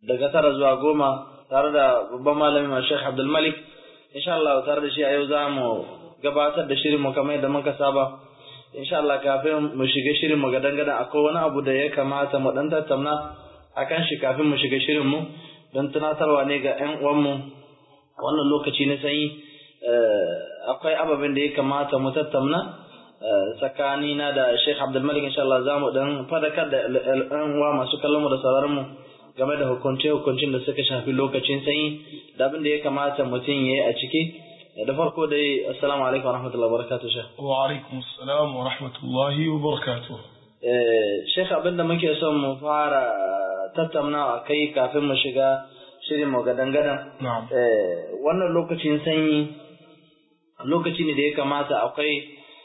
daga tara zuwa goma tare da babban malami ma Sheikh Abdul Malik insha Allah tare da shi a yau za mu gabatar da shirin mu kamar yadda muka saba insha Allah kafin mu shiga shirin mu gadan gadan akwai wani abu da ya kamata mu dan tattauna akan shi kafin mu shiga shirin mu don tunatarwa ne ga ƴan uwan mu wannan lokaci na sanyi akwai ababen da ya kamata mu tattauna tsakanina da Sheikh Abdul Malik insha Allah za mu dan fadakar da ƴan uwa masu kallon mu da sauraron mu game da hukunce-hukuncin da suka shafi lokacin sanyi da abin da ya kamata mutum ya yi a ciki da farko dai assalamu alaikum wa rahmatullahi wa barakatuh shekh wa alaikum assalam wa rahmatullahi wa barakatuh shekh abin da muke son mu fara tattaunawa kai kafin mu shiga shirin mu gadan gadan wannan lokacin sanyi lokaci ne da ya kamata akwai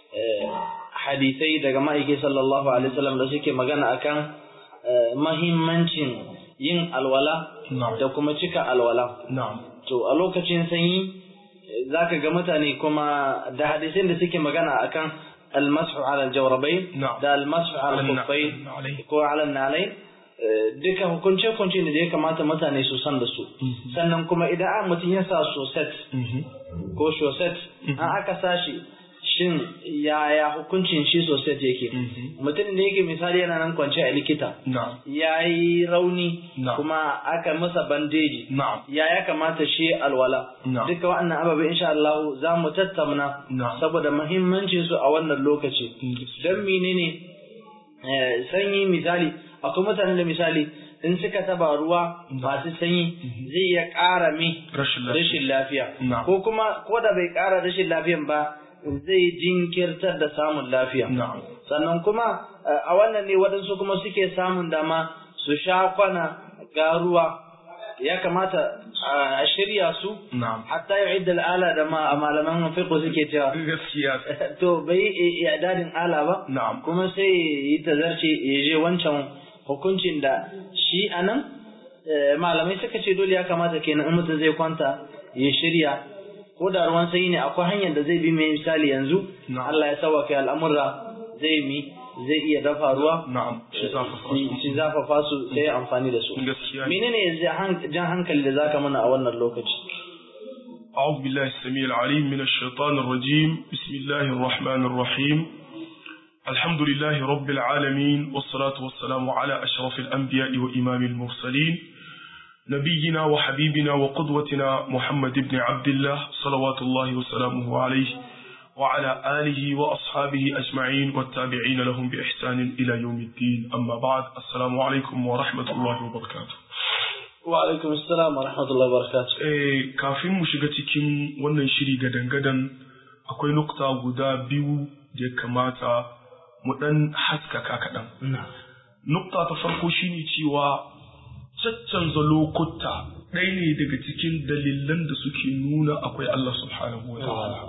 hadisai daga ma'aiki sallallahu alaihi wasallam da suke magana akan mahimmancin yin alwala da kuma cika alwala. To a lokacin sanyi za ka ga mutane kuma da hadisin da suke magana akan almasu ala jawrabai da almasu ala kufai ko ala nalai duka hukunce hukunce ne da ya kamata mutane su san da su sannan kuma idan an mutum ya sa soset ko shoset an aka sashi shin yaya hukuncin shi sosai yake mutum da yake misali yana nan kwance a likita ya yi rauni kuma aka masa bandeji ya ya kamata shi alwala duka waɗannan ababe insha Allah za mu tattauna saboda muhimmancin su a wannan lokaci don menene sanyi misali akwai mutane da misali in suka taba ruwa masu sanyi zai iya ƙara mi rashin lafiya ko kuma ko da bai ƙara rashin lafiyan ba zai jinkirtar da samun lafiya. Sannan kuma a wannan ne waɗansu kuma suke samun dama su sha kwana ga ruwa ya kamata a shirya su hatta yi idda al'ala da ma malaman fiqh suke cewa gaskiya to bai yi dadin ala ba kuma sai yi tazarce ya je wancan hukuncin da shi anan malamai suka ce dole ya kamata kenan in mutum zai kwanta ya shirya ko da ruwan sanyi ne akwai hanyar da zai bi mai misali yanzu Allah ya sauwa kai al'amurra zai mi zai iya dafa ruwa shi zafafa su sai amfani da su menene jan hankali da zaka mana a wannan lokaci أعوذ بالله السميع العليم من الشيطان الرجيم بسم الله الرحمن الرحيم الحمد لله رب العالمين والصلاة والسلام على أشرف الأنبياء وإمام المرسلين نبينا وحبيبنا وقدوتنا محمد بن عبد الله صلوات الله وسلامه عليه وعلى آله وأصحابه أجمعين والتابعين لهم بإحسان إلى يوم الدين أما بعد السلام عليكم ورحمة الله وبركاته وعليكم السلام ورحمة الله وبركاته eh kafin mu shiga cikin wannan shiri gadan-gadan akwai nukta guda biyu da ya kamata mu dan haskaka kaɗan. Nukta ta farko shine cewa caccanza lokuta ɗaya ne daga cikin dalilan da suke nuna akwai Allah subhanahu wa ta'ala.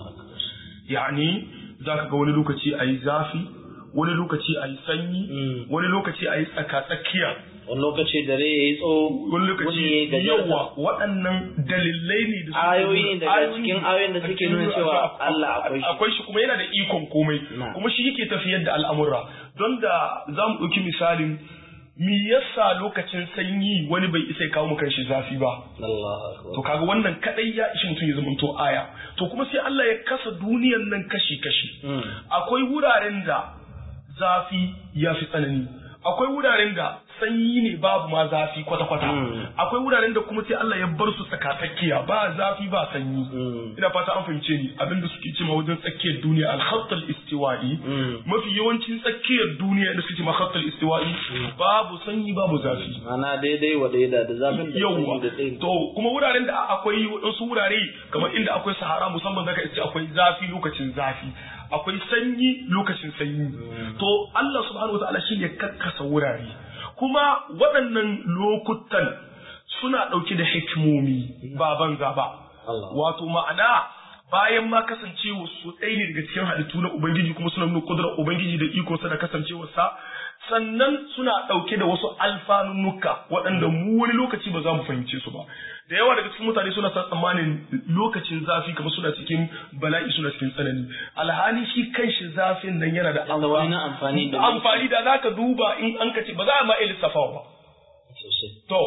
Yani za ka ga wani lokaci a yi zafi, wani lokaci a yi sanyi, wani lokaci a yi tsaka-tsakiya. Wani lokaci dare ya yi tsawo, wani lokaci yawa waɗannan dalilai ne da ayoyi ne daga cikin ayoyin da suke nuna cewa Allah akwai shi. Akwai shi kuma yana da ikon komai, kuma shi yake tafiyar da al'amura. Don da za mu ɗauki misalin me yasa lokacin sanyi wani bai isa ya kawo kan shi zafi ba to kaga wannan kadai ya ishi mutum ya zama to aya to kuma sai Allah ya kasa duniyan nan kashi kashi akwai wuraren da zafi ya fi tsanani akwai wuraren da sanyi ne babu ma zafi kwata-kwata akwai wuraren da kuma sai Allah ya bar su tsakatsakiya ba zafi ba sanyi ina fata an fahimce ni abinda suke cewa wajen tsakiyar duniya al-khatt al-istiwa'i mafi yawancin tsakiyar duniya da suke ma khatt al-istiwa'i babu sanyi babu zafi ana daidai wa daida da zafin da yawa to kuma wuraren da akwai wasu wurare kamar inda akwai sahara musamman zaka ce akwai zafi lokacin zafi akwai sanyi lokacin sanyi to Allah subhanahu wa ta'ala shine kakkasa wurare kuma waɗannan lokutan suna ɗauke da hikimomi ba banza ba wato ma'ana bayan ma kasancewa su ɗaya ne daga cikin halittu na ubangiji kuma suna nuna kudurar ubangiji da ikonsa da kasancewarsa sannan suna ɗauke da wasu alfanunnuka waɗanda mu wani lokaci ba za mu fahimce su ba da yawa daga cikin mutane suna sa tsammanin lokacin zafi kamar suna cikin bala'i suna cikin tsanani alhali shi kanshi zafin nan yana da amfani da amfani da zaka duba in an ka ce ba za a ma iya lissafawa ba to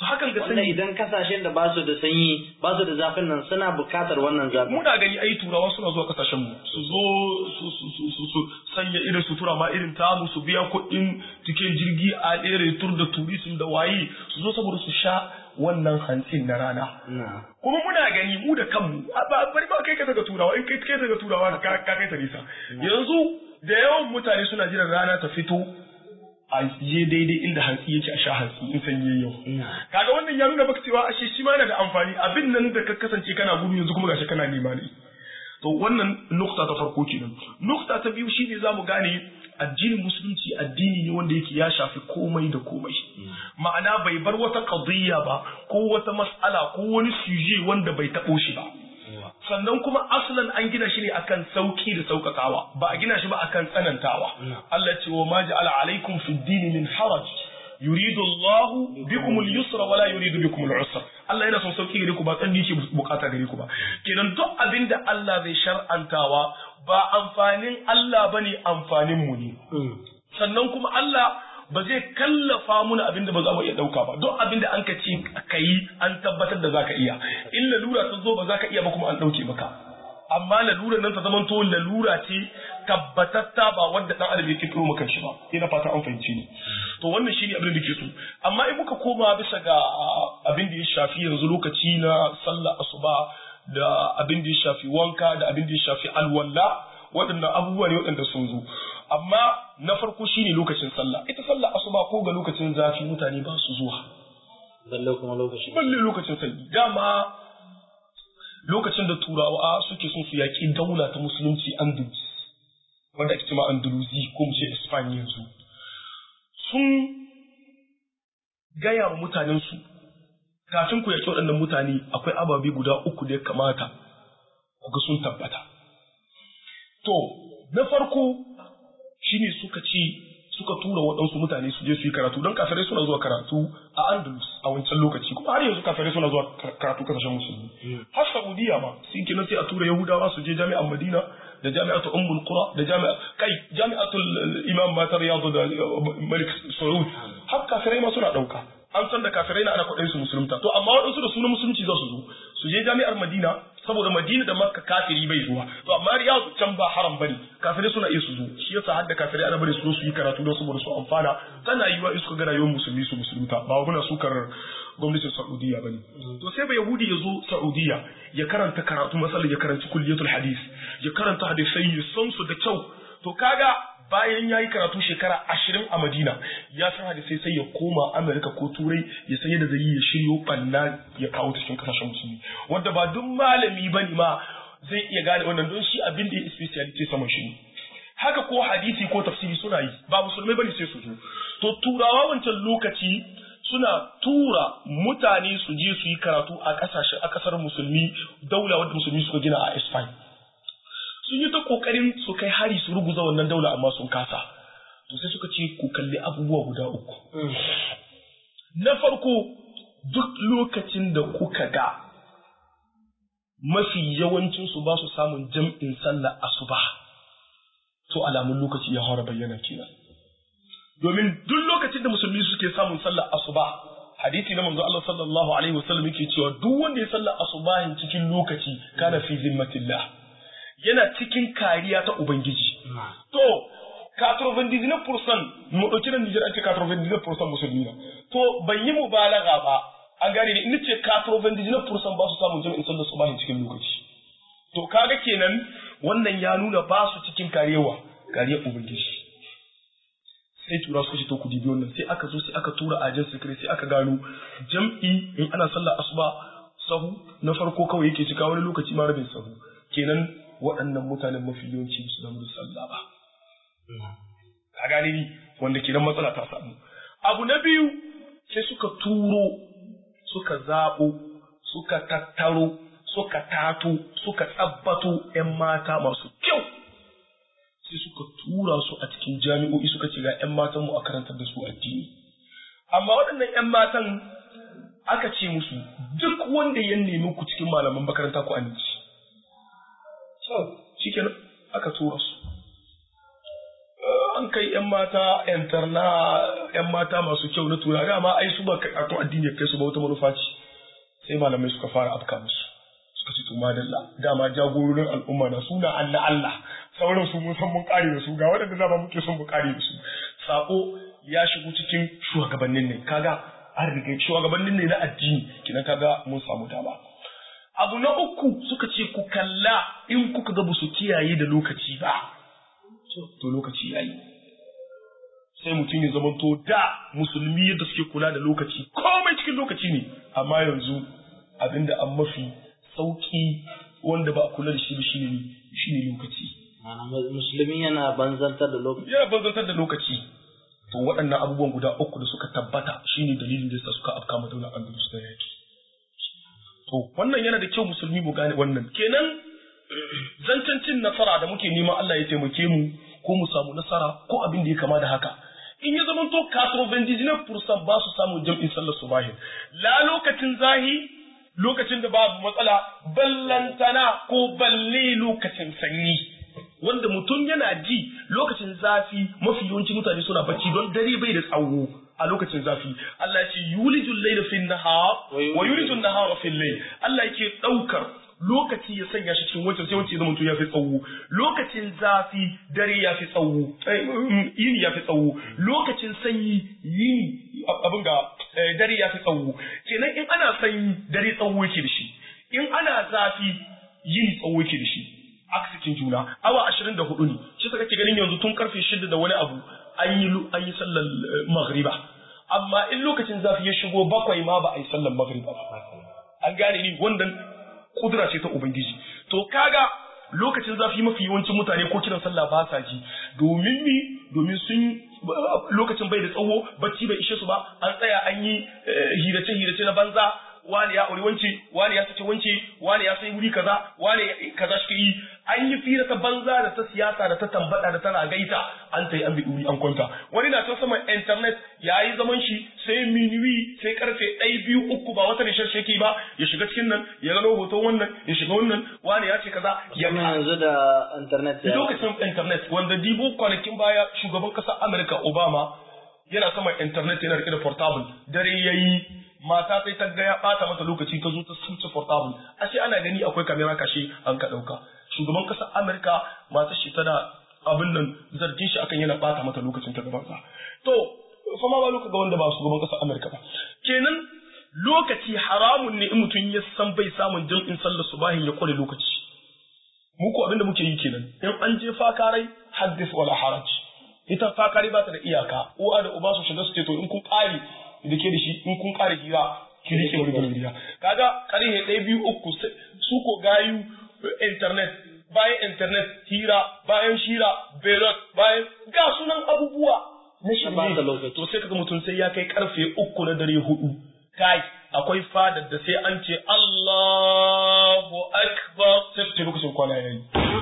to hakan ga wanda sanyi idan kasashen da ba su da sanyi ba su da zafin nan suna bukatar wannan zafin muna gani ai turawa suna zuwa kasashen mu su zo su su su su su sanya irin sutura ma irin tamu su biya kuɗin tikin jirgi a ɗere tur da turism da waye su zo saboda su sha wannan hantsin na rana na kuma muna gani mu da kanmu a ba bari ba kai ka daga turawa in kai kai daga turawa ka ka kai ta nisa yanzu da yawan mutane suna jiran rana ta fito a je daidai inda hantsi yake a sha hantsi in sanyi yayi yau na kaga wannan ya nuna maka cewa ashe shi ma yana da amfani abin nan da ka kasance kana gudu yanzu kuma gashi kana nema ne to wannan nukta ta farko kenan nukta ta biyu shine zamu gane addinin musulunci addini ne wanda yake ya shafi komai da komai ma'ana bai bar wata qadiyya ba ko wata mas'ala ko wani suje wanda bai tabo shi ba sannan kuma aslan an gina shi ne akan sauki da saukakawa ba a gina shi ba akan tsanantawa Allah ce wa ma ja'ala alaikum fi dini min haraj yuridu Allahu bikum al-yusra wala yuridu bikum al-usra Allah yana son sauki gare ku ba tsanni ke bukata gare ku ba kenan duk abinda Allah zai shar'antawa ba amfanin Allah bane amfanin mu ne sannan kuma Allah ba zai kallafa muna abin da ba za mu iya ɗauka ba duk abin da an ka ce ka yi an tabbatar da za ka iya in lalura ta zo ba za ka iya ba kuma an ɗauke maka amma lalura nan ta zama to lalura ce tabbatatta ba wanda ɗan adam ya kirkiro maka shi ba ina fata an fahimci ni to wannan shine abin da ke so amma in muka koma bisa ga abin da ya shafi yanzu lokaci na sallah asuba da abin da ya shafi wanka da abin da ya shafi alwala waɗannan abubuwa ne waɗanda sun zo amma na farko shine lokacin sallah ita sallah asuba ko ga lokacin zafi mutane ba su zuwa balle kuma lokaci balle lokacin sanyi dama lokacin da turawa suke son su yaƙi daula ta musulunci andalus wanda ake cewa andalusi ko mu ce espanya yanzu sun gaya wa mutanensu kafin ku yaƙi waɗannan mutane akwai ababe guda uku da ya kamata ku ga sun tabbata to na farko shine suka ce suka tura waɗansu mutane su je su yi karatu don kafirai suna zuwa karatu a Andalus a wancan lokaci kuma har yanzu kafirai suna zuwa karatu kasashen musulmi har Saudiya ma sun kenan sai a tura Yahudawa su je jami'an Madina da jami'atu Ummul Qura da jami'a kai jami'atul Imam Mata Riyadu da Malik Saud har kafirai ma suna ɗauka an san da kafirai na ana kwaɗayin su musulunta to amma waɗansu da sunan musulunci za su zo su je jami'ar Madina saboda Madina da Makka kafiri bai zuwa to amma Riyadu can ba haram bane kafirai suna iya su zo shi yasa har da kafirai ana bari su zo su yi karatu don saboda su amfana tana yiwa in suka ga rayuwar musulmi su musulunta ba muna sukar gwamnatin Saudiya bane to sai ba Yahudi ya zo Saudiya ya karanta karatu masalan ya karanci kulliyatul hadis ya karanta hadisai ya san su da kyau to kaga bayan ya yi karatu shekara ashirin a Madina ya san hadisai sai ya koma Amerika ko Turai ya san yadda zai yi ya shiryo banna ya kawo ta cikin kasashen musulmi wanda ba duk malami ba ne ma zai iya gane wannan don shi abin da ya speciality saman shi ne haka ko hadisi ko tafsiri suna yi ba musulmai bane sai su zo to turawa wancan lokaci suna tura mutane su je su yi karatu a kasashen a kasar musulmi daula wadda musulmi suka gina a Spain sun yi ta kokarin su kai hari su ruguza wannan daula amma sun kasa to sai suka ce ku kalli abubuwa guda uku na farko duk lokacin da kuka ga mafi yawancin su ba su samun jam'in sallah asuba to alamun lokaci ya fara bayyana kenan domin duk lokacin da musulmi suke samun sallah asuba hadisi na manzo Allah sallallahu alaihi wasallam yake cewa duk wanda ya sallah asubahin cikin lokaci kana fi zimmatillah yana cikin kariya ta Ubangiji. To, 99% mu ɗauki nan Nijar an ce 99% musulmi na. To, ban yi mubalaga ba, an gane ne, ina ce 99% ba su samun jami'in sallar su bahin cikin lokaci. To, kaga kenan wannan ya nuna ba su cikin karewa, kariyar Ubangiji. Sai tura suka ce to ku dibi wannan sai aka zo sai aka tura ajin sikiri sai aka gano jam'i in ana sallar asuba sahu na farko kawai yake cika wani lokaci ma rabin sahu kenan waɗannan mutanen mafi yawanci su zama da sallah ba. Ka gane ni wanda ke nan matsala ta samu. Abu na biyu sai suka turo, suka zaɓo, suka tattaro, suka tato, suka tsabbato ‘yan mata masu kyau. Sai suka tura su a cikin jami'o'i suka ce ga ‘yan matan mu a karantar da su addini. Amma waɗannan ‘yan matan aka ce musu duk wanda ya nemi ku cikin malaman makaranta ku aminci. shi kenan aka tura su an an kai yan mata interna yan mata masu kyau na tura dama ai su ba karatun addini kai su ba wata manufa ce sai malamai suka fara afka musu suka ce to madalla dama jagororin al'umma na suna Allah Allah sauran su mun san mun kare da su ga waɗanda dama muke son mu kare da su sako ya shigo cikin shugabannin ne kaga an riga shugabannin ne na addini kina kaga mun samu dama abu na uku suka ce ku kalla in kuka ga su kiyaye da lokaci ba to lokaci yayi sai mutum ya zama to da musulmi yadda suke kula da lokaci komai cikin lokaci ne amma yanzu abinda an mafi sauki wanda ba a kula da shi ba shine shine lokaci musulmi yana banzantar da lokaci yana banzantar da lokaci to waɗannan abubuwan guda uku da suka tabbata shine dalilin da yasa suka afka ma daular andalus da yaki to wannan yana da kyau musulmi mu gane wannan kenan zancen cin nasara da muke neman Allah ya taimake mu ko mu samu nasara ko abin da ya kama da haka in ya zama to kaso fursan ba su samun jam'in sallar subahi la lokacin zahi lokacin da babu matsala ballantana ko balle lokacin sanyi wanda mutum yana ji lokacin zafi mafi yawanci mutane suna bacci don dare bai da tsawo a lokacin zafi Allah ya ce yulijul layla fil nahar wa yulijul nahara fil layl Allah yake daukar lokaci ya sanya shi cikin wancan sai wancan zama to ya fi tsawo lokacin zafi dare ya fi tsawo yini ya fi tsawo lokacin sanyi yini abin ga dare ya fi tsawo kenan in ana sanyi dare tsawo yake da shi in ana zafi yini tsawo yake da shi aksikin juna awa ashirin da hudu ne shi saka ke ganin yanzu tun karfe shida da wani abu an yi an yi sallar maghriba amma in lokacin zafi ya shigo bakwai ma ba a yi sallar maghriba ba an gane ni wannan kudura ce ta ubangiji to kaga lokacin zafi mafi yawancin mutane ko kiran sallah ba sa ji domin mi domin sun lokacin bai da tsawo bacci bai ishe su ba an tsaya an yi hirace hirace na banza wani ya auri wance wani ya sace wance wani ya sai wuri kaza wani kaza shi yi an yi fira ta banza da ta siyasa da ta tambada da tana gaita an ta yi an bi wuri an kwanta wani na can saman internet ya yi zaman shi sai minuwi sai karfe ɗaya biyu uku ba wata rishar sheki ba ya shiga cikin nan ya gano hoton wannan ya shiga wannan wani ya ce kaza ya yanzu da internet ya lokacin internet wanda dibo kwanakin baya shugaban ƙasar Amurka Obama yana saman internet yana rike da portable dare yayi mata sai ta ga ya bata mata lokaci ta zo ta suce portable ashe ana gani akwai kamera kashe an ka dauka shugaban kasar Amerika matar shi tana abin nan zargin shi akan yana bata mata lokacin ta gaban sa to fa ma ba loka ga wanda ba shugaban kasar Amerika ba kenan lokaci haramun ne in mutum ya san bai samun jam'in sallar subahin ya kware lokaci mu ko abin da muke yi kenan in an je fakarai haddith wala haraj ita fakari ba ta da iyaka uwa da uba su shiga su ce to in kun kare da ke da shi in kun kare hira ki rike wani gurin hira kaga karhe ɗaya biyu uku su ko gayu internet bayan internet hira bayan shira belot bayan ga sunan abubuwa na shirme to sai kaga mutum sai ya kai karfe uku na dare hudu kai akwai fadar da sai an ce Allahu akbar sai su ce lokacin kwana yayi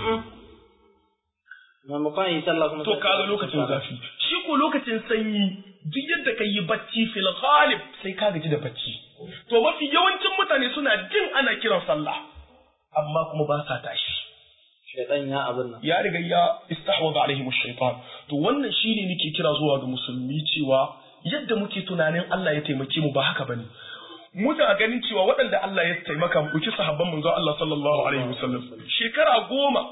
maimakon yi sallah kuma to kaga lokacin zafi shi ko lokacin sanyi duk yadda ka yi bacci fil ghalib sai ka gaji da bacci to mafi yawancin mutane suna jin ana kiran sallah amma kuma ba sa tashi shaitan ya abin nan ya riga ya istahwaza alaihim ash-shaytan to wannan shine nake kira zuwa ga musulmi cewa yadda muke tunanin Allah ya taimake mu ba haka bane muna ganin cewa waɗanda Allah ya taimaka mu ɗauki sahabban manzo Allah sallallahu alaihi wasallam shekara goma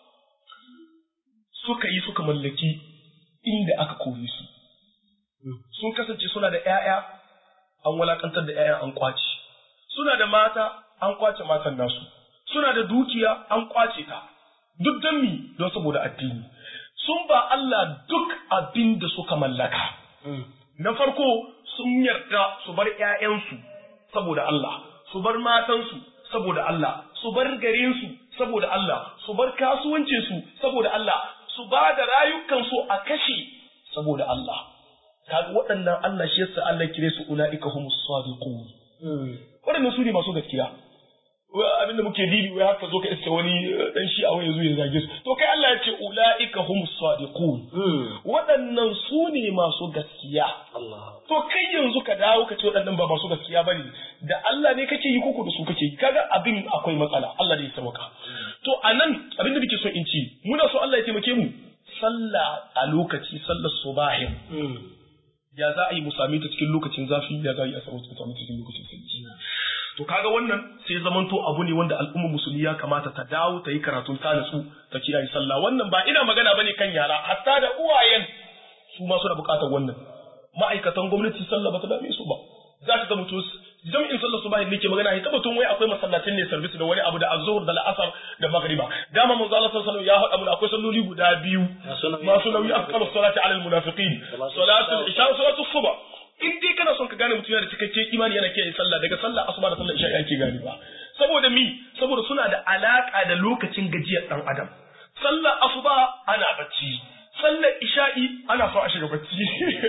suka yi suka mallaki inda aka kore su sun kasance suna da ‘ya'ya an walakantar da ‘ya'ya an kwace suna da mata an kwace matan nasu suna da dukiya an kwace ta duk don mi don saboda addini sun ba Allah duk abin da suka mallaka na farko sun yarda su bar ‘ya'yansu saboda Allah su bar matansu saboda Allah su bar garinsu saboda Allah su bar kasuwancinsu saboda Allah su ba da rayukansu a kashe saboda Allah kaga waɗannan Allah shi yasa Allah kire su ulaika humus sadiqun waɗannan su ne masu gaskiya abin da muke dibi wai haka zo ka iske wani dan shi a wani zo ya zage su to kai Allah ya ce ulaika humus sadiqun waɗannan su ne masu gaskiya to kai yanzu ka dawo ka ce waɗannan ba masu gaskiya bane da Allah ne kake yi koko da su kake yi kaga abin akwai matsala Allah da ya sauka to anan abin da nake so in ci muna so Allah ya taimake mu sallah a lokaci sallar subahin ya za a yi mu same ta cikin lokacin zafi ya za a yi a samu ta cikin lokacin sanyi to kaga wannan sai zamanto abu ne wanda al'ummar musulmi ya kamata ta dawo ta yi karatun ta natsu ta kiyaye sallah wannan ba ina magana bane kan yara hatta da uwayen su ma suna bukatar wannan ma'aikatan gwamnati sallah ba ta dame su ba za ka ga mutum jam'in sallar subahin ne ke magana ya tabbatun wai akwai masallacin ne service da wani abu da azhur da la'asar da magriba dama manzo Allah sallallahu alaihi wasallam ya haɗa mu akwai salloli guda biyu masu nauyi afkalu salati alal munafiqin salatul isha salatul subh in dai kana son ka gane mutum yana da cikakken imani yana kiyaye sallah daga sallah asuba da sallar isha yake gane ba saboda mi saboda suna da alaka da lokacin gajiyar dan adam sallar asuba ana bacci sallar isha'i ana so a shiga bacci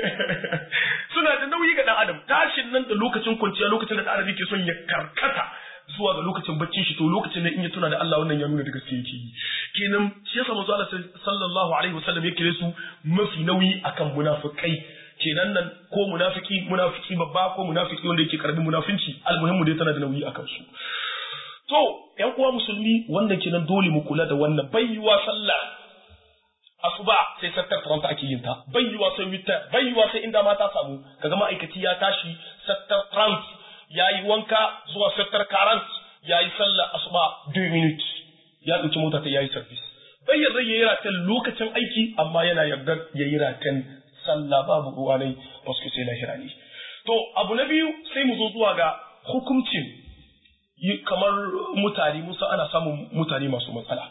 suna da nauyi ga dan adam tashin nan da lokacin kwanciya lokacin da dan adam yake son ya karkata zuwa ga lokacin baccin shi to lokacin nan in ya tuna da Allah wannan ya nuna da gaske yake yi kenan shi yasa manzo Allah sallallahu alaihi wasallam ya kire su mafi nauyi akan munafikai kenan nan ko munafiki munafiki babba ko munafiki wanda yake karamin munafinci almuhimmu dai tana da nauyi akan su to yan uwa musulmi wanda kenan dole mu kula da wannan bayyuwa sallah asuba sai sattar taranta ake yin ta bayyuwa sai witta bayyuwa sai inda mata samu kaga ma'aikaci ya tashi sattar trant yayi wanka zuwa sattar karant yayi sallah asuba 2 minutes ya dauki mota ta yayi service bayyana yayi ratan lokacin aiki amma yana yarda yayi ratan sallah babu ruwa ne wasu sai lahira ne to abu na biyu sai mu zo zuwa ga hukuncin kamar mutane musa ana samun mutane masu matsala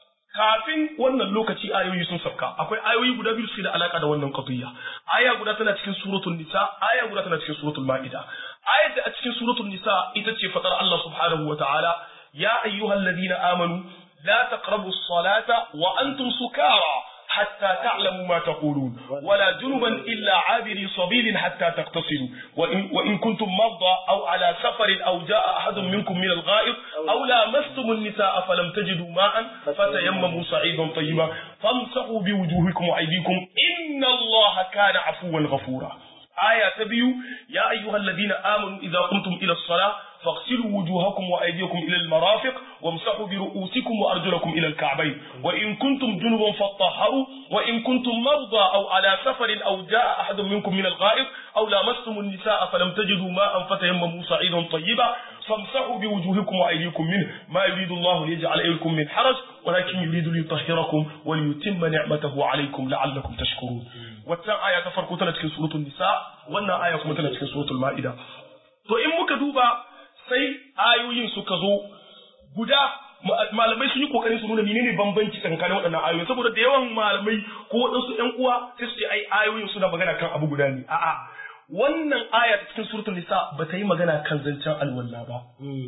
kafin wannan lokaci ayoyi sun sauka akwai ayoyi guda biyu suke da alaka da wannan qadiyya aya guda tana cikin suratul nisa aya guda tana cikin suratul maida aya da a cikin suratul nisa ita ce fatar Allah subhanahu wa ta'ala ya ayyuhalladhina amanu la taqrabu as-salata wa antum sukara حتى تعلموا ما تقولون ولا جنبا إلا عابري سبيل حتى تغتسلوا وإن, وإن كنتم مرضى أو على سفر أو جاء أحد منكم من الغائط أو لامستم النساء فلم تجدوا ماء فتيمموا صعيدا طيبا فامسحوا بوجوهكم وأيديكم إن الله كان عفوا غفورا آية تبيو يا أيها الذين آمنوا إذا قمتم إلى الصلاة فاغسلوا وجوهكم وأيديكم إلى المرافق وامسحوا برؤوسكم وأرجلكم إلى الكعبين وإن كنتم جنبا فاطهروا وإن كنتم مرضى أو على سفر أو جاء أحد منكم من الغائط أو لامستم النساء فلم تجدوا ماء فتيمموا صعيدا طيبا فامسحوا بوجوهكم وأيديكم منه ما يريد الله ليجعل عليكم من حرج ولكن يريد ليطهركم وليتم نعمته عليكم لعلكم تشكرون wata aya ta farko tana cikin suratul nisa wannan aya kuma tana cikin suratul ma'ida to in muka duba sai ayoyin suka zo guda malamai sun yi kokarin su nuna menene bambanci tsakanin waɗannan ayoyi saboda da yawan malamai ko waɗansu ƴan uwa sai su ce ai ayoyin suna magana kan abu guda ne a'a wannan aya ta cikin suratul nisa ba ta yi magana kan zancen alwala ba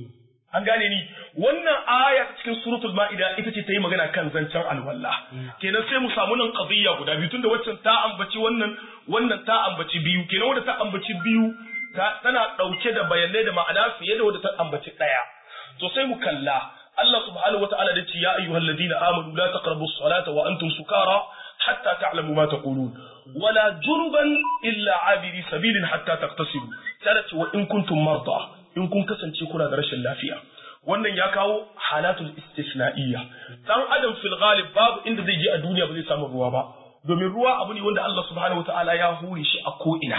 an gane ni wannan aya ta cikin suratul ma'ida ita ce ta yi magana kan zancen alwala kenan sai mu samu nan qadiyya guda biyu tunda waccan ta ambaci wannan wannan ta ambaci biyu kenan wanda ta ambaci biyu tana dauke da bayanai da ma'ana fiye da wanda ta ambaci daya to sai mu kalla Allah subhanahu wata'ala da ce ya ayyuhal ladina amanu la taqrabu as-salata wa antum sukara hatta ta'lamu ma taqulun wala junuban illa abiri sabilin hatta taqtasilu sai ce wa in kuntum marda in kun kasance kuna da rashin lafiya wannan ya kawo halatul istisna'iyya dan adam fil ghalib babu inda zai je a duniya ba zai samu ruwa ba domin ruwa abu ne wanda Allah subhanahu wataala ya hure shi a ko ina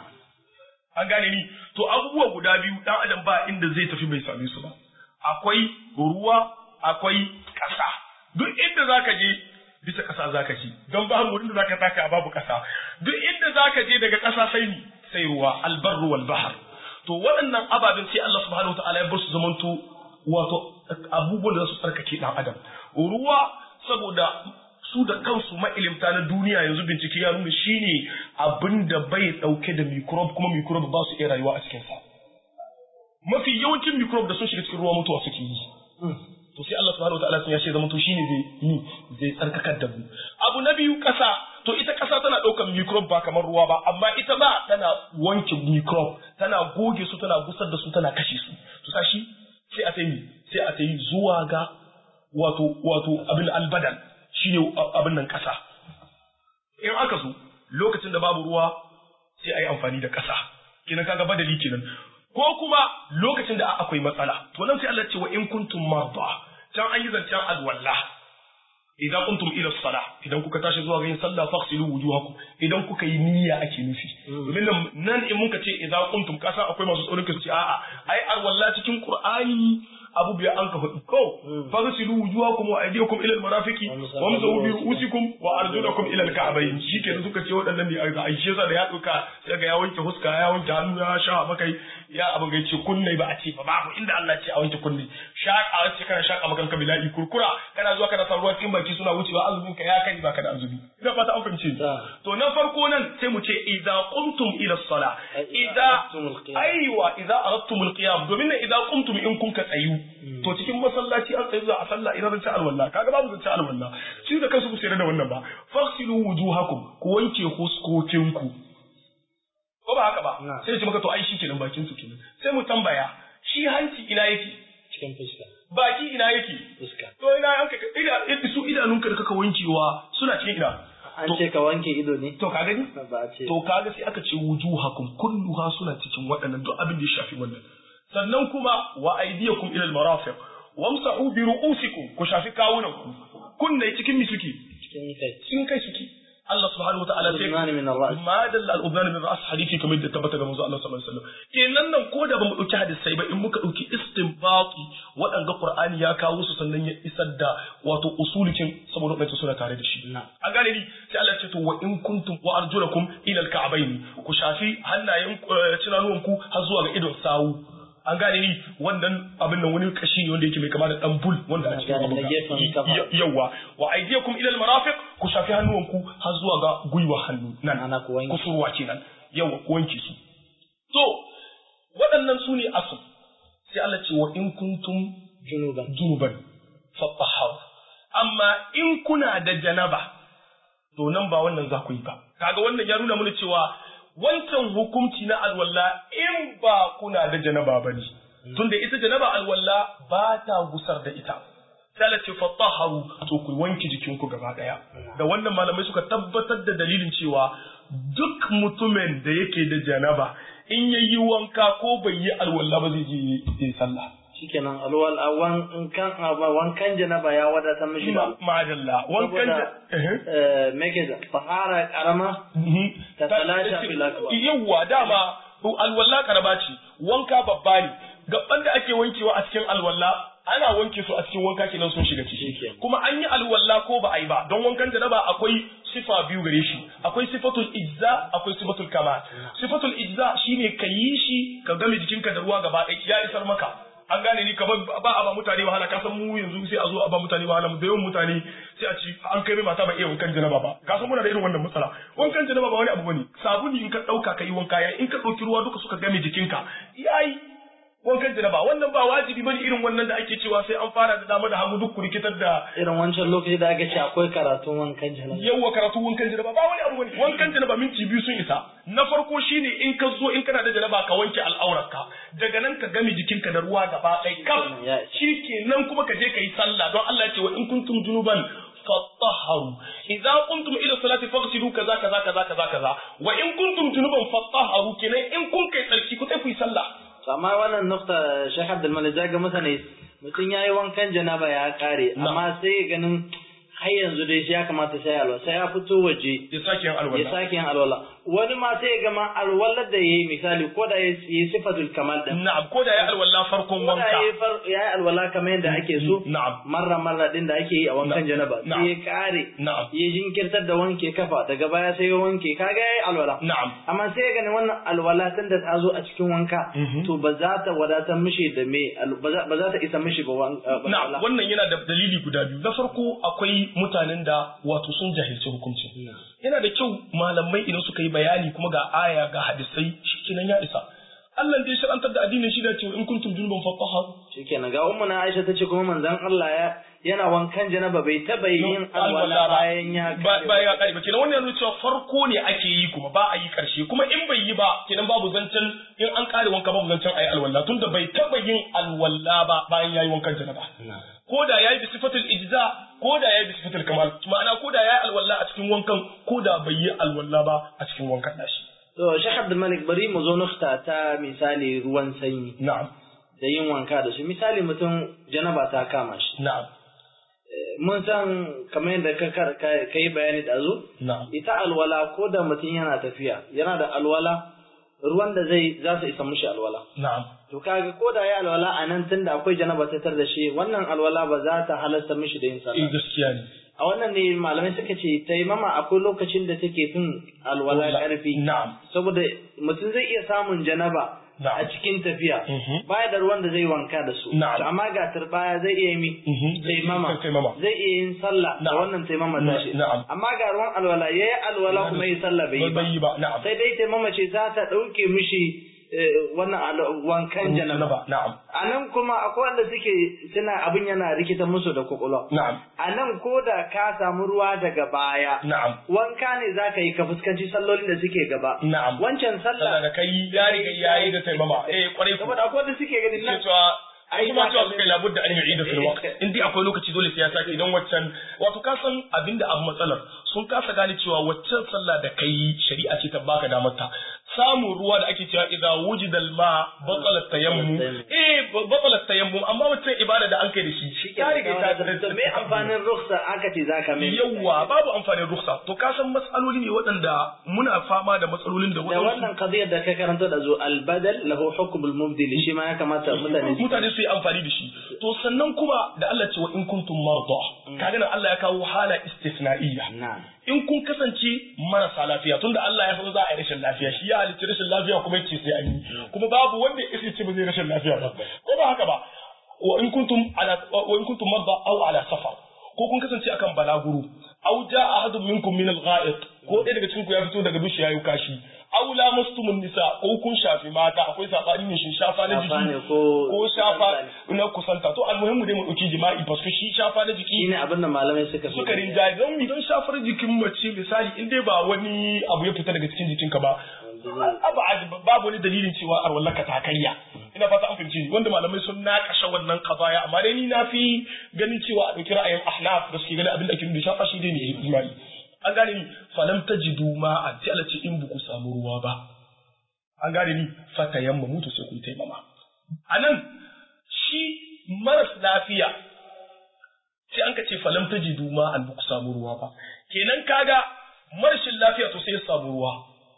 an gane ni to abubuwa guda biyu dan adam ba inda zai tafi bai same su ba akwai ruwa akwai ƙasa duk inda zaka je bisa ƙasa zaka ci don babu wurin da zaka taka babu ƙasa duk inda zaka je daga ƙasa sai ni sai ruwa albarru wal bahr to waɗannan ababen sai Allah subhanahu wataala ya bar su zamanto wato abubuwan da za su tsarkake ɗan adam ruwa saboda su da kansu ma'ilimta na duniya yanzu bincike ya nuna shine abin da bai ɗauke da microbe kuma microbe ba su iya rayuwa a cikinsa mafi yawancin microbe da sun shiga cikin ruwa mutuwa suke yi to sai Allah subhanahu wataala sun ya ce zamanto shine zai yi zai tsarkakar da mu abu na biyu ƙasa to ita ƙasa tana ɗaukar microbe ba kamar ruwa ba amma ita ba tana wanke microbe tana goge su tana gusar da su tana kashe su to sashi sai a tayi sai a tayi zuwa ga wato wato abin albadan shine abin nan ƙasa in aka so lokacin da babu ruwa sai a yi amfani da ƙasa kenan kaga badali kenan ko kuma lokacin da akwai matsala to nan sai Allah ce wa in kuntum marda can an yi zancen alwala idza qumtum ila salah idan kuka tashi zuwa ga yin sallah faghsilu wujuhakum idan kuka yi niyya ake nufi domin nan in muka ce idza qumtum kasan akwai masu tsoron su ce a'a ai arwalla cikin qur'ani abu biya an ka faɗi ko faghsilu wujuhakum wa aydiyakum ila al-marafiqi wamsahu bi ru'usikum wa arjulakum ila al-ka'bayn shikenan suka ce waɗannan ne a aishe sa da ya duka sai ga ya wanke huska ya wanke hannu ya sha makai ya abin ga ce kunne ba a ce ba babu inda Allah ce a wanke kunne shaka ce kana shaka makan ka bila'i kurkura kana zuwa kana san ruwa cikin baki suna wucewa azumin ka ya kai baka da azumi ina fata an fahimce to na farko nan sai mu ce idza qumtum ila as-salah idza aiwa idza aradtum al-qiyam domin idza qumtum in kun ka tsayu to cikin masallaci an tsayu za a sallah ina zan ci alwala kaga babu zan ci alwala shi da kansu ku sayar da wannan ba faghsilu wujuhakum ku wanke huskokinku ko ba haka ba sai ce maka to ai shi kenan bakin su kenan sai mu tambaya shi hanci ina yake cikin fuska baki ina yake fuska to ina yanka ida su idanunka da kaka wankewa suna cikin ina an ce ka wanke ido ne to ka gani ba a ce to kaga sai aka ce wujuhakum kulluha suna cikin waɗannan duk abin da ya shafi wannan sannan kuma wa aydiyakum ila al-marafiq wamsahu bi ru'usikum ku shafi kawunan ku kunne cikin mi suke cikin kai cikin kai suke Allah subhanahu wataala sai Al-udnani min ar-ra's. ma dalla al-udnan min ra'as hadisi kamar da tabbata ga manzo Allah sallallahu alaihi wasallam kenan nan ko da bamu dauki hadisai ba in muka dauki istinbati waɗanga Qur'ani ya kawo su sannan ya isar da wato usulikin saboda wannan suna tare da shi Na. a gane ni sai Allah ya ce to wa in kuntum wa arjulakum ila al-ka'bayn ku shafi hannayen cinanuwanku har zuwa ga idon sawu an gane ni wannan abin nan wani kashi ne wanda yake mai kama da dan bul wanda a cikin gane, abin na ga- gefen kafa. y- yawa wa aydiyakum ila al-marafiq ku shafi hannuwanku har zuwa ga gwiwa hannu nan Ana ku wanke. kusurwa kenan yawa ku wanke su to waɗannan su ne asal sai Allah ce wa in kuntum junuban junuban fatahharu amma in kuna da janaba to nan ba wannan za ku yi ba kaga wannan ya nuna mana cewa wancan hukunci na alwala in ba kuna da janaba ba ne tunda ita janaba alwala ba ta gusar da ita sai Allah ce fatahharu to ku wanke jikinku gaba daya da wannan malamai suka tabbatar da dalilin cewa duk mutumin da yake da janaba in yayi wanka ko bai yi alwala ba zai je yi sallah shikenan alwal awan in kan aba wankan janaba ya wadatar mishi ba madalla wankan saboda eh, me ke da fahara karama Ta talasha fil akbar. yawwa dama alwalla karaba ce wanka babba ne gaban da ake wankewa a cikin alwalla ana wanke su a cikin wanka kenan sun shiga ciki Shikenan. kuma an yi alwalla ko ba a yi ba don wankan janaba akwai sifa biyu gare shi akwai sifatul ijza akwai sifatul kamal sifatul ijza shine ka yi shi ka game jikinka da ruwa gaba ɗaya ya isar maka an gane ni kamar ba a ba mutane wahala ka san mu yanzu sai a zo a ba mutane wahala da yawan mutane sai a ci an kai mai mata ba iya wankan janaba ba ka san muna da irin wannan matsala wankan janaba ba wani abu bane sabuni in ka dauka ka yi wanka ya in ka dauki ruwa duka suka game jikinka yayi wankan janaba wannan ba wajibi bane irin wannan da ake cewa sai an fara da dama da hagu duk ku rikitar da irin wancan lokaci da aka ce akwai karatun wankan janaba yawwa karatu wankan janaba ba wani abu bane wankan janaba minti biyu sun isa na farko shine in ka zo in kana da janaba ka wanke al'aurarka daga nan ka game jikinka da ruwa gaba ɗaya kaf Ya isa. nan kuma ka je ka yi sallah don Allah ya ce wa in kuntum junuban fatahharu idza qumtum ila salati faghsilu kaza kaza kaza kaza kaza wa in kuntum junuban fatahharu kenan in kun kai tsarki ku sai ku yi sallah To amma wannan nukta Sheikh Abdul Malik zaga masa ne mutum yayi wankan janaba ya kare amma sai ya ganin har yanzu dai shi ya kamata sai alwala sai ya fito waje ya sake yin ya alwala sake yin alwala wani ma sai ya gama alwalar da yayi misali ko da yayi sifatul kamal din na'am ko da ya alwala farkon ko da wanka yayi far- yayi alwala kamar yadda ake so na'am marra marra din da ake yi a wankan Na'am. janaba Na'am. sai ya kare na'am ya jinkirtar da wanke kafa daga baya sai ya wanke kaga yayi alwala na'am amma sai ya gani wannan alwala tun da ta zo a cikin wanka Mhm. to ba za ta wadatar mishi da me al- ba za ba za ta isa mishi ba wan- uh, ba Na alwala. wannan yana da dalili guda biyu. Na farko akwai mutanen da wato sun jahilci hukunci. Yana da kyau malamai idan suka yi bayani kuma ga aya ga hadisai shikenan ya isa. Allah da ya shar'antar da addinin shi da cewa in kuntum junuban fatahharu. shikenan ga ummu na Aisha tace kuma manzon Allah ya yana wankan janaba bai taba yin alwala bayan ya ba bayan ya kare ba kenan wannan yana cewa farko ne ake yi kuma ba a yi karshe kuma in bai yi ba kenan babu zancen in an kare wanka babu zancen ayi alwala tunda bai taba yin alwala ba bayan yayi wankan janaba. ko da yayi bi sifatul ijza ko da yayi bi sifatul kamal ma'ana ko da yayi alwala a cikin wankan ko da bai yi alwala ba a cikin wankan nashi to Sheikh Abdul Malik bari mu zo nukta ta misali ruwan sanyi na'am da yin wanka da su misali mutum janaba ta kama shi na'am mun san kamar yadda ka ka yi bayani da zu ita alwala ko da mutum yana tafiya yana da alwala ruwan da zai za su isa mushi alwala na'am to kaga ko da ya alwala a nan tunda akwai janaba ta tar da shi wannan alwala ba za ta halasta mishi da yin sallah gaskiya ne a wannan ne malamai suka ce taimama akwai lokacin da take fin alwala karfi na'am saboda mutum zai iya samun janaba a cikin tafiya baya da ruwan da zai wanka da su amma ga turbaya zai iya mi taimama zai iya yin sallah da wannan taimama ta shi amma ga ruwan alwala yayi alwala kuma yi sallah bai yi ba sai dai taimama ce za ta dauke mishi wannan wankan janaba na'am a nan kuma akwai wanda suke suna abin yana rikita musu da kwakwalwa na'am a nan ko da ka samu ruwa daga baya na'am wanka ne za ka yi ka fuskanci sallolin da suke gaba na'am wancan sallah da kai ya riga yayi da taimama eh kwarai saboda akwai wanda suke ganin nan cewa ai kuma cewa suka yi labud da an yi da fil waqt in dai akwai lokaci dole sai ya sake idan waccan wato ka san abinda abu matsalar sun kasa gane cewa waccan sallah da kai shari'a ce ta baka damar ta samun ruwa da ake cewa idza wujida al-ma batala tayammum eh batala tayammum amma waccan ibada da an kai da shi ya riga ta da me amfanin rukhsa aka ce zaka mai yawa babu amfanin rukhsa to ka san matsaloli ne waɗanda muna fama da matsalolin da da wannan qadiyar da ka karanta da zo al-badal lahu hukm al-mubdil shi ma ya kamata mutane mutane su yi amfani da shi to sannan kuma da Allah ce wa in kuntum marda kaga nan Allah ya kawo hala istisna'iyya in kun kasance marasa lafiya tunda Allah ya san za a yi rashin lafiya shi ya halicci rashin lafiya kuma yace sai an yi kuma babu wanda ya ce ba zai rashin lafiya ba ko ba haka ba wa in kuntum ala wa in kuntum marda aw ala safar ko kun kasance akan balaguro aw jaa ahadun minkum min al-gha'it ko ɗaya daga cikin ku ya fito daga dushi yayi kashi aw lamastumun nisa ko kun shafi mata akwai sabani ne shin shafa na jiki ko shafa na kusanta to almuhimmu dai mu dauki jima'i parce que shi shafa na jiki shine abin da malamai suka suka rinjaye don mi don shafar jikin mace misali in dai ba wani abu ya fita daga cikin jikinka ba babu wani dalilin cewa arwallaka ta karya ina fata an fahimci wanda malamai sun nakasha wannan kabaya amma dai ni na fi ganin cewa a dauki ra'ayin ahnaf da suke ganin abin da ake nuna shafa shi dai ne jima'i an gane ni falam tajidu ma'an sai Allah ce in buku samu ruwa ba an gane ni fatayamma mutu sai ku yi taimama anan shi maras lafiya sai an ka ce falam tajidu ma'an buku samu ruwa ba kenan kaga marashin lafiya to sai ya samu ruwa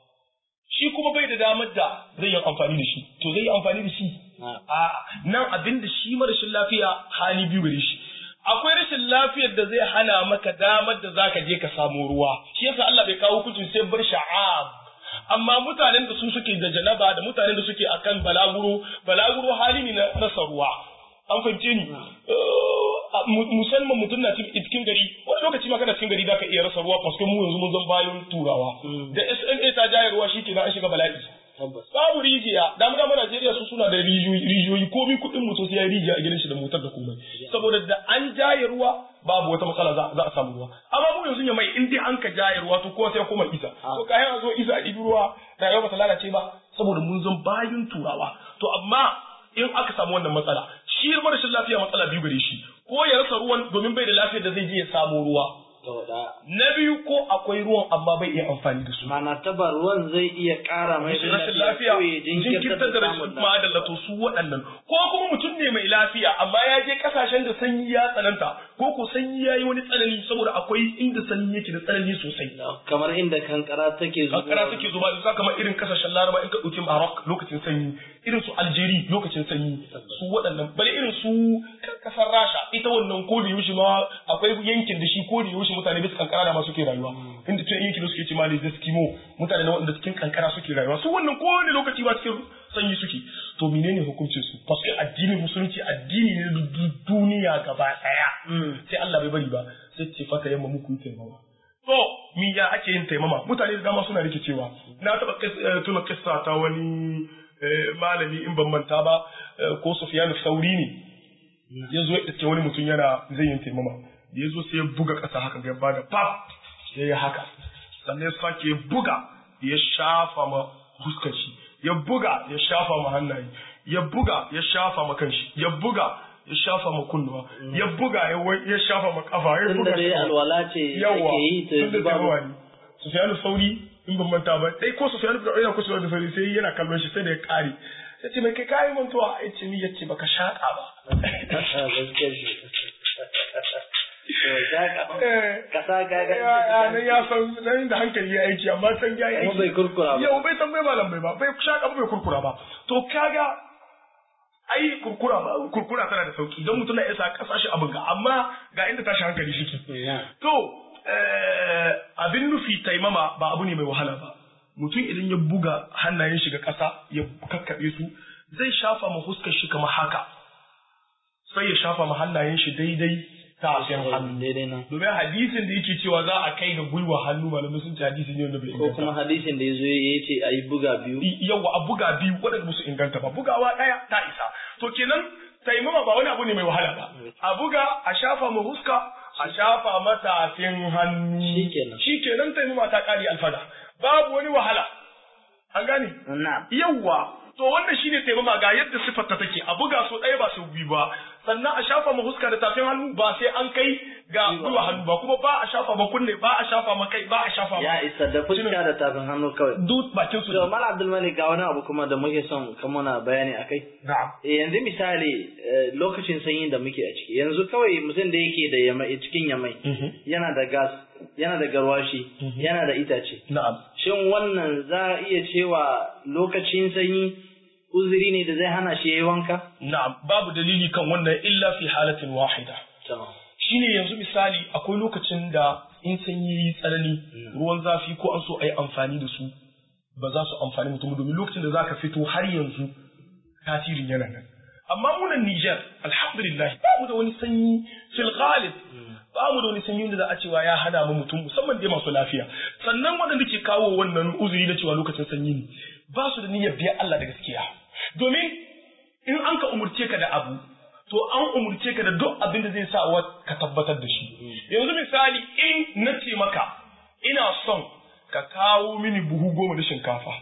shi kuma bai da damar da zai yi amfani da shi to zai yi amfani da shi a nan abin da shi marashin lafiya hali biyu gare shi akwai rashin lafiyar da zai hana maka damar da zaka je ka samu ruwa shi yasa Allah bai kawo hukuncin sai bar sha'ab amma mutanen da su suke da janaba da mutanen da suke akan balaguro balaguro hali ne na rasa ruwa an fahimce ni musamman mutum na cikin gari wani lokaci ma kana cikin gari zaka iya rasa ruwa paske mu yanzu mun zan bayan turawa da SMA ta jaye ruwa shi an shiga bala'i babu rijiya da mu dama Najeriya su suna da rijiyoyi komai kuɗin mutum sai ya rijiya a gidan shi da motar da komai saboda da an jaye ruwa babu wata matsala za a samu ruwa amma mu yanzu ya mai in dai an ka jaye ruwa to kowa sai kuma isa to kayan a zo isa a ɗibi ruwa rayuwa ba ta lalace ba saboda mun zan bayan turawa to amma in aka samu wannan matsala shi rashin lafiya matsala biyu gare shi ko ya rasa ruwan domin bai da lafiyar da zai je ya samu ruwa na biyu ko akwai ruwan amma bai iya amfani da su mana taba ruwan zai iya ƙara mai rashin lafiya jinkirtar da rashin madalla to su waɗannan ko kuma mutum ne mai lafiya amma ya je ƙasashen da sanyi ya tsananta ko ko sanyi ya yi wani tsanani saboda akwai inda sanyi yake da tsanani sosai kamar inda kankara take zuba kankara take zuba da kamar irin ƙasashen laraba in ka ɗauki Maroc lokacin sanyi irin su Algeria lokacin sanyi su waɗannan bale irin su ƙasar Rasha ita wannan ko da yaushe ma akwai yankin da shi ko da yaushe mutane bisa kankara da ma suke rayuwa inda tun yankin suke ce ma ne Eskimo mutane na waɗanda cikin kankara suke rayuwa su wannan ko wani lokaci ba cikin sanyi suke to menene hukuncin su parce que addinin musulunci addini ne duniya gaba ɗaya sai Allah bai bari ba sai ce fata yamma muku yi taimama to mi ya ake yin taimama mutane da dama suna rikicewa na taɓa tuna kissa ta wani malami in ban manta ba ko Sufyan Sauri ne ya zo ya iske wani mutum yana zai yin taimama da ya zo sai ya buga ƙasa haka ya bada pap ya yi haka sannan ya sake ya buga ya shafa ma fuskar shi ya buga ya shafa ma hannaye ya buga ya shafa ma kanshi ya buga ya shafa ma kunnuwa ya buga ya shafa ma kafa ya buga tunda dai alwala ce yawa ake yi ta tunda taimama ne Sufyanu Sauri in ban manta ba dai ko Sufyanu da ina ko Sufyanu Sauri sai yana kallon shi sai da ya kare ya ce mai kai kayi mantuwa ya ce ni ya ce baka shaƙa ba shaka kasa ga ga ya nan ya san nan da hankali ya aiki amma san ya yi Kuma bai kurkura ba. yau bai san bai malam bai ba bai shaka ba bai kurkura ba to kaga ai kurkura ba kurkura tana da sauki don mutum na isa kasashe abin ga amma ga inda tashi hankali shi to eh, abin nufi taimama ba abu ne mai wahala ba mutum idan ya buga hannayen shi ga ƙasa ya kakkaɓe su zai shafa ma huskar shi kamar haka sai ya shafa ma hannayen shi daidai tafin hannu daidai nan domin hadisin da yake cewa za a kai ga gwiwa hannu malamai sun ce hadisi ne wanda bai ko inganta kuma hadisin da yazo ya ce ayi buga biyu yawa a buga biyu waɗanda ba su inganta ba bugawa ɗaya ta isa to kenan taimama ba wani abu ne mai wahala ba a buga a shafa ma huska a shafa matafin hannu Shikenan. shikenan taimama ta ƙari alfada babu wani wahala an gane na yawwa to wannan shine taimama ga yadda sifarta take a buga so ɗaya ba sau biyu ba sannan a shafa ma huska da tafin hannu ba sai an kai ga gwiwa hannu ba kuma ba a shafa ma kunne ba a shafa ma kai ba a shafa ma ya isa da fuska da tafin hannu kawai duk bakin su to mal abdul malik ga wani abu kuma da muke son ka muna bayani akai na'am Eh, yanzu misali eh, lokacin sanyin da muke a ciki yanzu kawai mutum da yake da yamai cikin yamai yana da gas yana da garwashi yana da itace na'am shin wannan za a iya cewa lokacin sanyi uzuri ne da zai hana shi yayi wanka na'am babu dalili kan wannan illa fi halatin wahida to shine yanzu misali akwai lokacin da in sanyi yi tsanani ruwan zafi ko an so a yi amfani da su ba za su amfani mutum domin lokacin da za ka fito har yanzu tasirin yana nan amma munan Niger alhamdulillah ba mu da wani sanyi fil ghalib ba mu da wani sanyi da za a cewa ya hana mu mutum musamman dai masu lafiya sannan waɗanda ke kawo wannan uzuri na cewa lokacin sanyi ne ba su da niyyar biyan Allah da gaskiya domin in an ka umurce ka da abu to an umurce ka da duk abin da zai sa wa ka tabbatar da shi yanzu misali in na ce maka ina son ka kawo mini buhu goma da shinkafa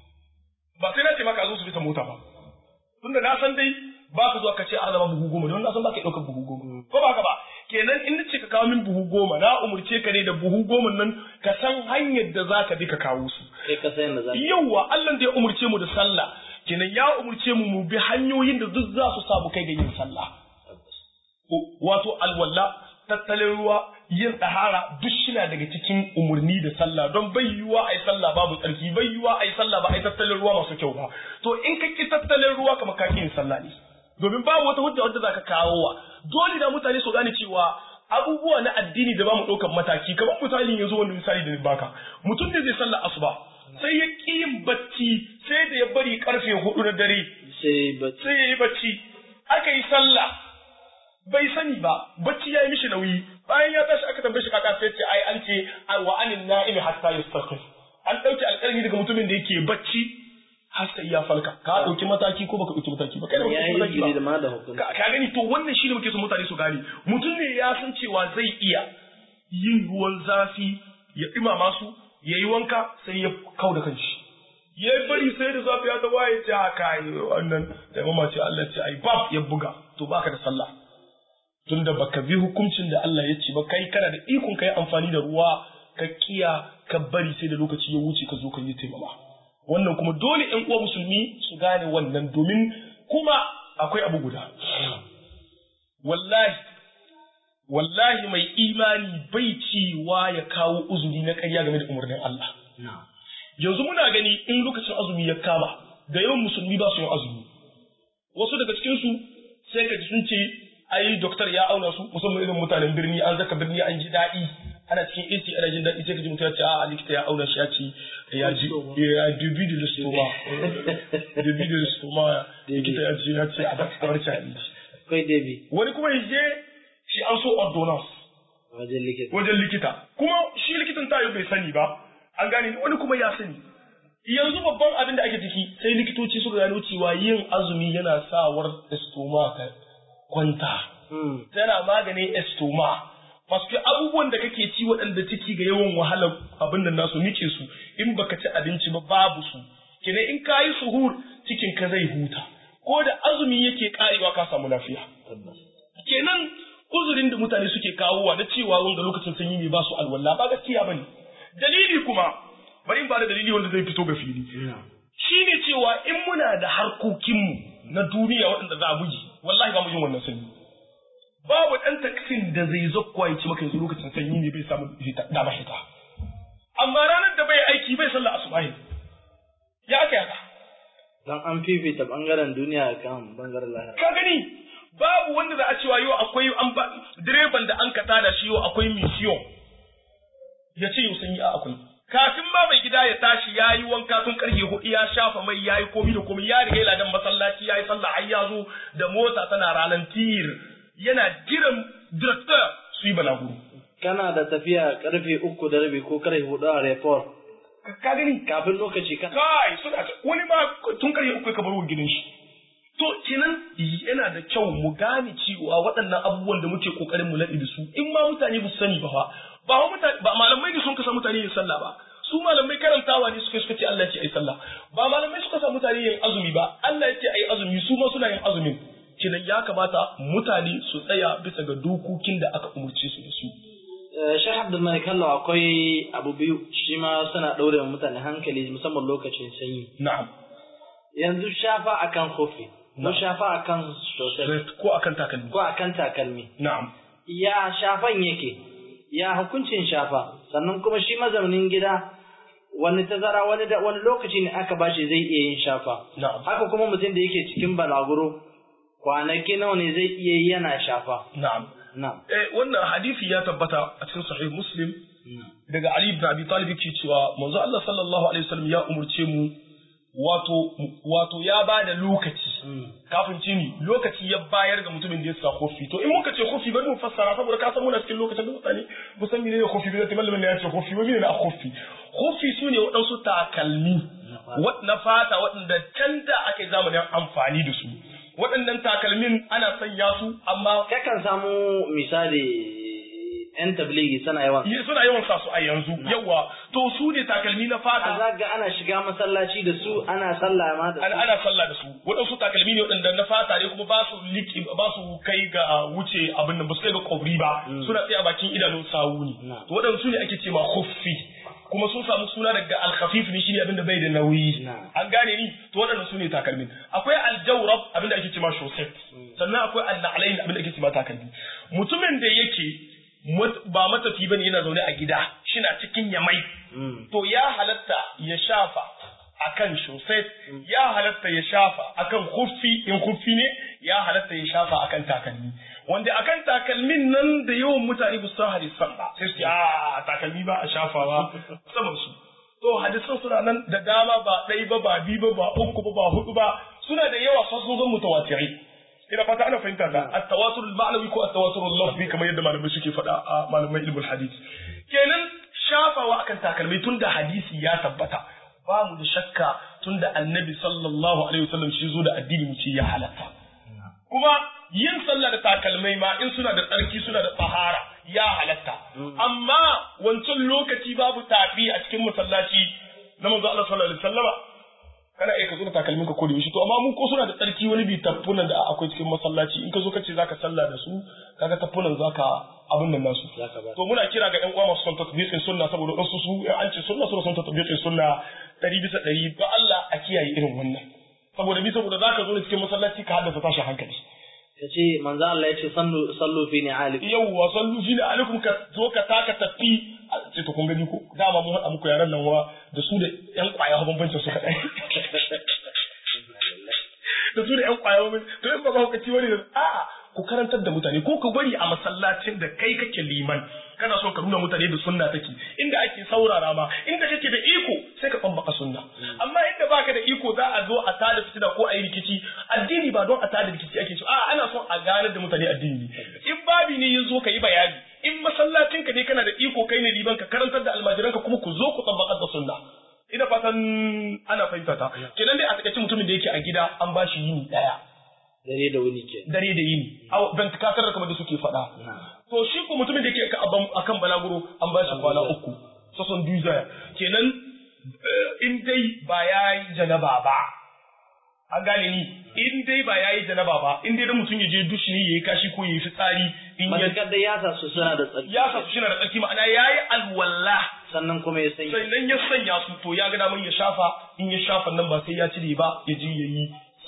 ba sai na ce maka zo su bisa mota ba tunda na san dai ba ka zuwa ka ce an zama buhu goma don na san ba ka ɗaukar buhu goma ko ba ka ba kenan in nace ka kawo min buhu goma na umurce ka ne da buhu goma nan ka san hanyar da za ka bi ka kawo su kai ka san da za ka yawwa Allah da ya umurce mu da sallah kenan ya umurce mu mu bi hanyoyin da duk za su sa mu kai ga yin sallah wato alwala tattalin ruwa yin ɗahara duk shina daga cikin umarni da sallah don bai yiwuwa a yi sallah babu tsarki bai yiwuwa a yi sallah ba a yi tattalin ruwa masu kyau ba to in ka ki tattalin ruwa kamar ka yin sallah ne domin babu wata hujja wadda za ka kawo wa dole da mutane su gane cewa abubuwa na addini da ba mu ɗaukar mataki kamar misali yanzu wani misali da ni baka mutum ne zai sallah asuba sai ya ƙi yin bacci sai da ya bari karfe hudu na dare sai ba sai ya yi bacci aka yi sallah bai sani ba bacci ya yi mishi nauyi bayan ya tashi aka tambaye shi kaka sai ce ai an ce wa anin na'imi hatta yastaqif an dauke alƙalmi daga mutumin da yake bacci har sai ya falka ka dauki mataki ko baka dauki mataki ba kai da baka ya dauki yi mataki gidi da ba ma da hukunci ka ka gani to wannan shi ne muke son mutane su gane mutum ne ya san cewa zai iya yin ruwan zafi ya ɗumama su ya yi wanka sai ya kau da kanshi ya yi bari sai da zafi ya ta waye ce haka yi wannan da mama ce Allah ce ai bab ya buga to baka da sallah tunda baka bi hukuncin da Allah ya ce ba kai kana da ikon kai amfani da ruwa ka kiya ka bari sai da lokaci ya wuce ka zo ka yi taimama wannan kuma dole ƴan uwa musulmi su gane wannan domin kuma akwai abu guda wallahi wallahi mai imani bai cewa ya kawo uzuri na ƙarya game da umarnin Allah yanzu muna gani in lokacin azumi ya kama da yawan musulmi ba su yin azumi wasu daga cikinsu sai ka ji sun ce ai doktor ya auna su musamman irin mutanen birni an zaka birni an ji daɗi ana cikin AC ana jin daɗi sai ka ji mutum ya ce a likita ya auna shi ya ce ya ji ya dubi da listoma dubi da listoma likita ya ce ya ce a bar ci abinci akwai debi wani kuma ya je shi an so ordonance wajen likita wajen likita kuma shi likitan tayo bai sani ba an gane wani kuma ya sani yanzu babban abin da ake ciki sai likitoci suka gano cewa yin azumi yana sawar estoma ta kwanta tana maganin estoma Paske abubuwan da kake ci waɗanda ciki ga yawan wahalar abin da nasu nike su in baka ci abinci ba babu su kenan in ka yi suhur cikin ka zai huta ko da azumi yake karewa ka samu lafiya kenan uzurin da mutane suke kawowa na cewa wanga lokacin sanyi ne ba su alwala ba gaskiya bane dalili kuma bari in ba da dalili wanda zai fito ga fili shine cewa in muna da harkokinmu na duniya waɗanda za a bugi wallahi ba mu yin wannan sanyi babu ɗan taksin da zai zakkuwa ya ci maka yanzu lokacin sanyi ne bai samu dama hita amma ranar da bai aiki bai sallah asubahi ya aka yaka dan an fifita bangaren duniya kan bangaren lahira ka gani babu wanda za a cewa yau akwai an ba direban da an kata da shi yau akwai mission ya ce yau sanyi a akwai kafin ma mai gida ya tashi ya yi wanka tun karfe hudu ya shafa mai ya yi komi da komi ya riga ladan masallaci ya yi sallah har ya zo da mota tana ralantir yana jiran director su yi balaguro kana da tafiya karfe uku da rabi ko karfe hudu a report ka gani kafin lokaci kan kai suna wani ma tun karfe uku ka bar gidan shi to kenan yana da kyau mu gane cewa waɗannan abubuwan da muke kokarin mu laɗi da su in ma mutane ba su sani ba fa ba mutane ba malamai ne sun kasa mutane yin sallah ba su malamai karantawa ne suka suka ce Allah ya ce ai sallah ba malamai suka sa mutane yin azumi ba Allah ya ce ai azumi su ma suna yin azumin kenan ya kamata mutane su tsaya bisa ga dokokin da aka umurce su da su Shah Abdul Malik Allah akwai abu biyu shi ma suna ɗaure mutane hankali musamman lokacin sanyi. Na'am. Yanzu shafa akan kofi. Ko shafa akan sosai. Ko akan takalmi. Ko akan takalmi. Na'am. Ya shafan yake. Ya hukuncin shafa. Sannan kuma shi mazaunin gida wani tazara wani da wani lokaci ne aka bashi zai iya yin shafa. Na'am. Haka kuma mutum da yake cikin balaguro kwanaki nawa ne zai iya yi yana shafa. Na'am. Na'am. Eh wannan hadisi ya tabbata a cikin sahih Muslim daga Ali ibn Abi Talib yake cewa manzo Allah sallallahu alaihi wasallam ya umurce mu wato wato ya ba da lokaci kafin cini lokaci ya bayar ga mutumin da ya sa kofi to in muka ce kofi bari mu fassara saboda ka san muna cikin lokacin da mutane ba san menene kofi ba zai malamin ya ce kofi ba menene a kofi kofi su ne waɗansu takalmi na fata waɗanda can da ake zamanin amfani da su waɗannan takalmin ana sanya su amma kakan samu misali yan tabligi suna yawan suna yawan sa su a yanzu yawa to su ne takalmi na fata za ga ana shiga masallaci da su ana sallah ma da su ana sallah da su waɗansu takalmi ne waɗanda na fata ne kuma ba su liki ba su kai ga wuce abin nan ba su kai ga kwabri ba suna tsaye a bakin idanun sawu ne to waɗansu ne ake ce ma khuffi kuma sun samu suna daga alkhafif ne shine abinda bai da nauyi an gane ni to waɗannan su ne takalmin akwai aljawrab abinda ake cewa shosset sannan akwai annalain abinda ake cewa takalmi mutumin da yake ba matafi bane yana zaune a gida shina cikin yamai to ya halatta ya shafa akan shosset ya halatta ya shafa akan khuffi in khuffi ne ya halatta ya shafa akan takalmi wanda akan takalmin nan da yawan mutane ba su hadisan ba sai su a takalmi ba a shafawa saman su to hadisan suna nan da dama ba ɗai ba ba biyu ba ba uku ba ba hudu ba suna da yawa sun sun zan mutawatirai ina fata ana fahimta da at-tawatur al-ma'nawi ko at-tawatur al-lafzi kamar yadda malamai suke faɗa a malamai ilmul hadith kenan shafawa akan takalmi tun da hadisi ya tabbata ba mu da shakka tun da annabi sallallahu alaihi wasallam shi zo da addini mu ce ya halatta kuma yin sallah da takalmai ma in suna da tsarki suna da tsahara ya halatta amma wancan lokaci babu tafi a cikin masallaci na manzo Allah sallallahu alaihi wasallama kana iya ka zo da takalmin ka ko da yaushe to amma mun ko suna da tsarki wani bi taffunan da akwai cikin masallaci in ka zo ka ce zaka sallah da su kaga taffunan zaka abin nan nasu to muna kira ga ƴan uwa masu son tatbiqin sunna saboda wasu su an ce sunna suna son tatbiqin sunna ɗari bisa ɗari ba Allah a kiyaye irin wannan saboda bi saboda zaka zo ne cikin masallaci ka haddasa tashin hankali ya ce manzo Allah ya ce sallu sallu fi ni'alikum yawwa sallu fi ni'alikum ka zo ka taka tafi ce to kun gani ko dama mun haɗa muku yaran nan wa da su da ƴan ƙwaya bambancin su kaɗai da su da ƴan ƙwaya bambancin to in ba ba hukaci wani da a'a ku karantar da mutane ko ka bari a masallacin da kai kake liman kana son ka nuna mutane da sunna take inda ake saurara ma inda kake da iko sai ka bambaka sunna amma inda baka da iko za a zo a tada fitina ko a yi rikici addini ba don a tada rikici ake so a ana son a ganar da mutane addini in babi ne ya zo ka yi bayani in masallacin ka ne kana da iko kai ne liban ka karantar da almajiran ka kuma ku zo ku tabbakar da sunna ina fatan ana fahimta ta kenan dai a takaice mutumin da yake a gida an ba shi yini daya dare da wuni ke dare da yini ban kasar da kamar da suke faɗa to shi ko mutumin da yake akan balaguro an ba shi kwana uku sason duzaya kenan in dai ba ya yi janaba ba an gane ni in dai ba ya yi janaba ba in dai da mutum ya je dushi ne ya yi kashi ko ya yi fitsari in ya matakar da ya sa su suna da tsarki ya sa su shi na da tsarki ma'ana ya yi alwala sannan kuma ya sanya sannan ya sanya su to ya ga damar ya shafa in ya shafa nan ba sai ya cire ba ya je ya yi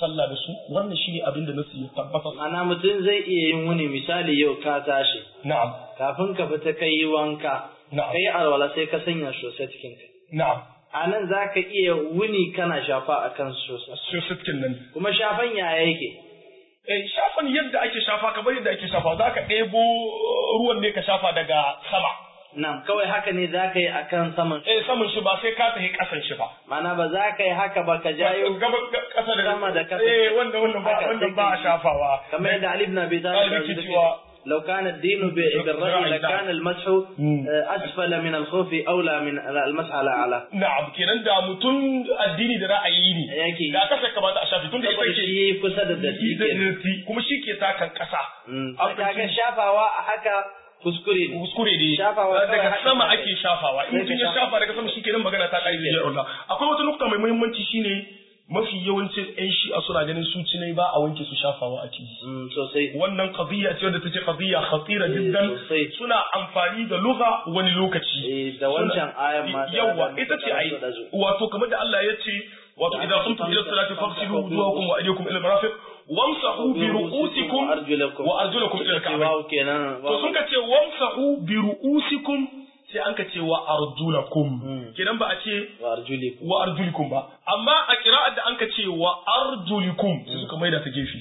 sallah da su wannan shine abin da nasu ya tabbata Ana mutum zai iya yin wuni misali yau ka tashi na'am kafin ka fita kai yi wanka Na'am. kai alwala sai ka sanya sosai cikin ka na'am a nan za ka iya wuni kana shafa a kan sosai sai sittin nan kuma shafan yaya yake eh shafan yadda ake shafa kamar yadda ake shafa za ka ɗebo uh, ruwan ne ka shafa daga sama nan kawai haka ne za ka yi a kan saman eh saman shi ba sai ka tafi ƙasan shi ba mana ba za ka yi haka ba ka jayo gaba ƙasa da sama da kasa. eh wannan wannan ba Haka wannan sai ba ka a yi. shafawa kamar yadda Ali ibn Abi Talib Talib ke ya cewa- ce لو كان الدين بالرأي لكان المسح مم. أسفل من الخوف أولى من المسح على أعلى na'am kenan da mutum addini da ra'ayi ne Yake. da kasa kamata a shafi tun da ita saboda ke shi kusa da datti da ke datti kuma shi ke takan ƙasa Mm. An kaga fahimci- shafawa a haka kuskure ne kuskure ne Shafawa kawai daga haka sama kawai. ake shafawa in Sai mutum ka ya shafa daga sama shikenan magana ta kai da Allah akwai wata nukta mai muhimmanci shine mafi yawancin ƴan shi'a suna ganin su cinai ba a wanke su shafawa a ciki Mm, sosai wannan qadiyya ce wadda take qadiyya khatira jiddan sosai. suna amfani da lugha wani lokaci Eh, da wancan Suna- ayan ma ta- yawa da- ita ce da- ai da- da- wato kamar da Allah ya ce wato Da idan aka kuntum ila famsa- salati famsa- fagsilu famsa- wujuhakum wa aydiyakum ila marafiq wamsahu bi ru'usikum wa arjulakum wa arjulakum ila Suka ce al-ka'bayn wawu kenan to sun ka ce wamsahu bi ru'usikum sai an ka ce wa arjulakum Mm. kenan ba a ce wa arjulikum wa arjulikum ba amma a kira'ar da an ka ce wa arjulikum sai suka maida ta gefe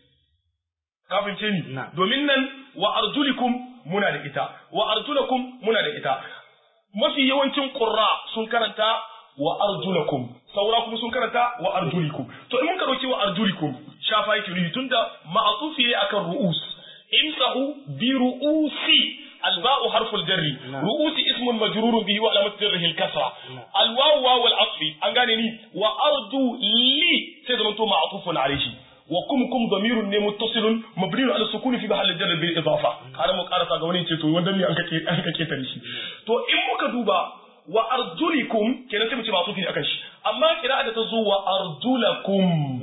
kafin ce ni Na. domin nan wa arjulikum muna da ita wa arjulakum muna da ita mafi yawancin qurra sun karanta wa arjulakum saura kuma sun karanta wa arjulikum to in muka dauki wa arjulikum shafa yake nufi tunda ma'atufi ne akan ru'us imsahu bi ru'usi الباء حرف الجر نعم. رؤوس اسم مجرور به وعلامة جره الكسرة الواو واو العطف أنغاني وأرجو لي سيدنا معطوف عليه وكم كم ضمير ne متصل مبني على السكون في محل الجر بالإضافة har mu karasa ga wani ce to wanda ne an kake an kake tare shi to in muka duba wa arjulikum kenan sai mu ce ma'tufi ne akan shi amma kira da ta zo wa arjulakum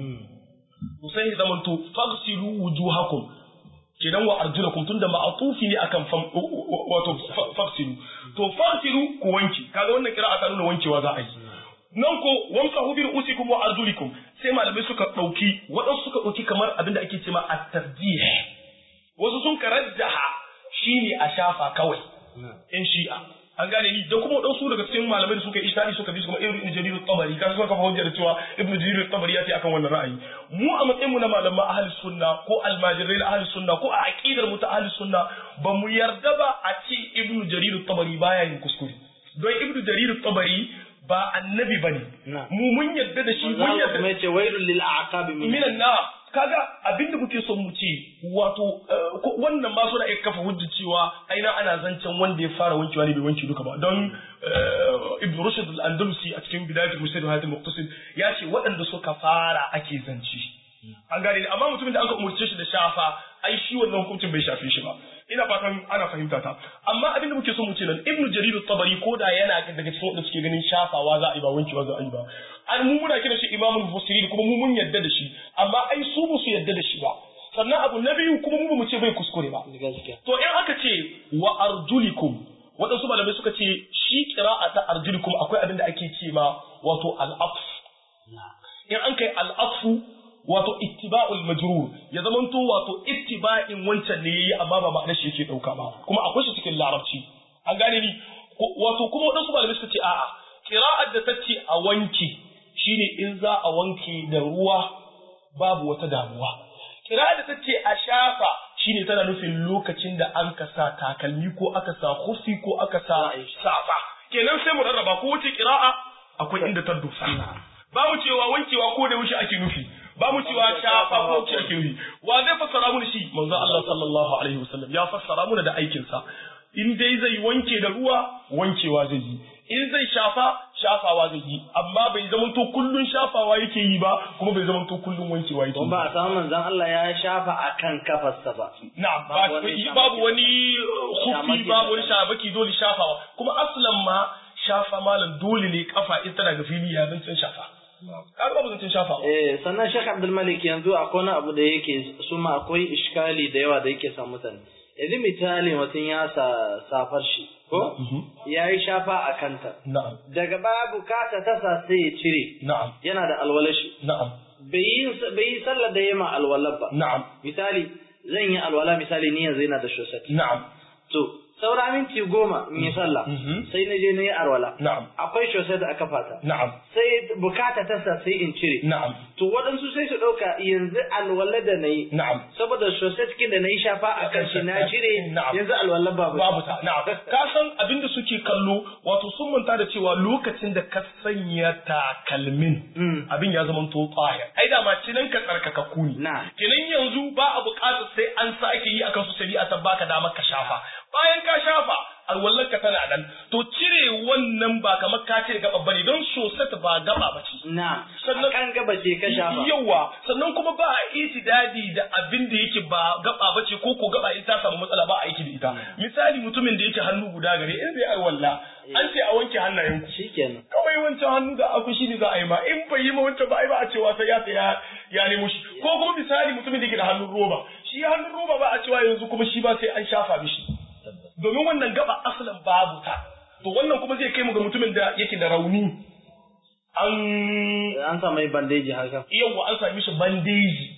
to sai ya zamanto fagsilu wujuhakum kenan wa arjulakum tunda ma'atufi ne akan fam wato fagsilu to fagsilu ku wanki kaga wannan kira'a ta nuna wankewa za a yi nan ko wamsahu bi ru'usikum wa arjulikum sai malamai suka dauki waɗansu suka dauki kamar abinda ake cewa at-tarjih wasu sun karajjaha shine a shafa kawai in shi'a an gane ni da kuma wadansu daga cikin malamai da suka yi ishtari suka bi su kuma ibn jarir at-tabari kan suka kafa hujjar cewa ibn jarir at-tabari ya ce akan wannan ra'ayi mu a matsayin mu na malaman ahli sunna ko almajirai na ahli sunna ko a aqidar mu ta ahli sunna ba mu yarda ba a ce ibn jarir at-tabari baya yin kuskure don ibn jarir at-tabari ba annabi bane Na. mu mun yarda da shi manzo mun Allah yarda kuma yace wailul lil a'qabi min minan na kaga abinda muke son mu ce wato eh, ko- wannan ma suna iya kafa hujja cewa aina ana zancen wanda ya fara wankewa ne bai wanke duka ba don eh, ibn rushd al-andalusi a cikin bidayatul mustad wa hadith muqtasid ya ce waɗanda suka fara ake zance an gane ni amma mutumin da aka umurce shi da shafa ai shi wannan hukuncin bai shafe shi ba ina fatan ana fahimta ta amma abin da muke so mu ce nan ibnu jarir at-tabari ko da yana daga cikin wanda suke ganin shafawa za a yi ba wankewa za a yi ba an mu muna kira shi imamul mufassirin kuma mu mun yadda da shi amma ai su ba su yadda da shi ba sannan abu na biyu kuma mu ba mu ce bai kuskure ba gaskiya to in aka ce wa arjulikum waɗansu malamai suka ce shi qira'a ta arjulikum akwai abin da ake ce ma wato al-atf in an kai al-atfu wato ittiba'ul majrur ya zamanto wato ittiba'in wancan ne yayi amma ba ma'anar shi yake dauka ba kuma akwai shi cikin larabci an gane ni Ko- wato kuma wadansu malamai suka ce a'a qira'ar da ta ce a wanke shine in za a wanke da ruwa babu wata damuwa qira'ar da ta ce a shafa shine tana nufin lokacin da an ka sa takalmi ko aka sa hufi ko aka sa safa kenan sai mu rarraba ko wace qira'a akwai inda ta dosa ba mu cewa wankewa ko da wuce ake nufi ba mu cewa shafa ko wuce ake nufi wa zai fassara mun shi manzo Allah sallallahu alaihi wasallam ya fassara mun da aikin sa in dai zai wanke da ruwa wankewa zai yi in zai shafa shafawa zai yi amma bai zamanto kullun shafawa yake yi ba kuma bai zamanto kullun wankewa yake don yi ba a samu manzon Allah ya shafa akan kafarsa ba na'am Babu ba- wani babu wani uh, Shamaki hufi babu wani da- shabaki dole shafawa kuma aslan ma shafa malam dole ne kafa in tana ga fili ya zancen shafa kaga babu zancen shafawa Eh, sannan Sheikh Abdul Malik yanzu akwai wani abu da yake su ma akwai iskali da yawa da yake sa mutane. Yanzu misali mutum ya sa safar shi, ko? Ya yi shafa a kanta. na'am Daga baya bukata ta sa sai ya cire. na'am Yana da alwalashi. na'am bai yi sallar da yema alwala ba na'am misali zan yi alwala misali ni yanzu yana da shosat na'am to saura minti goma in yi sallah sai na je na yi alwala na'am akwai shosat da aka fata na'am sai bukata ta sa sai in cire na'am to waɗansu sai su ɗauka yanzu alwala da na yi na'am saboda shosat kin da na yi shafa a kan shi na cire Na'am. yanzu alwala babu babu ta na'am ka san abinda suke kallo wato sun manta da cewa lokacin da ka sanya takalmin Mm. abin ya zama to tsaya ai da ma cinan ka tsarkakakku ne Na'am. kenan yanzu ba a buƙatar sai an sake yi akan su shari'a ta baka damar ka shafa bayan ka shafa alwallar ka tana nan to cire wannan ba kamar ka cire gaba bane don sosai ba gaba bace na Sannan- kan gaba ce ka shafa Yawa, sannan kuma ba a itidadi da abin da yake ba gaba ba ce ko ko gaba in ta samu matsala ba a aiki da ita. Misali mutumin da yake hannu guda gare in zai arwalla an ce a wanke hannayen ku. shikenan Kawai wancan hannu da aku shi ne za a yi ma in bai yi ma wancan ba ai ba a cewa sai ya saya ya nemo shi. Ko kuma misali mutumin da yake da hannun roba. Shi hannun roba ba a cewa yanzu kuma shi ba sai an shafa mishi. Domin wannan gaba asalin babu ta. To wannan kuma zai kai mu ga mutumin da yake da rauni. An an sa mai bandeji haka yawwa an sami shi bandeji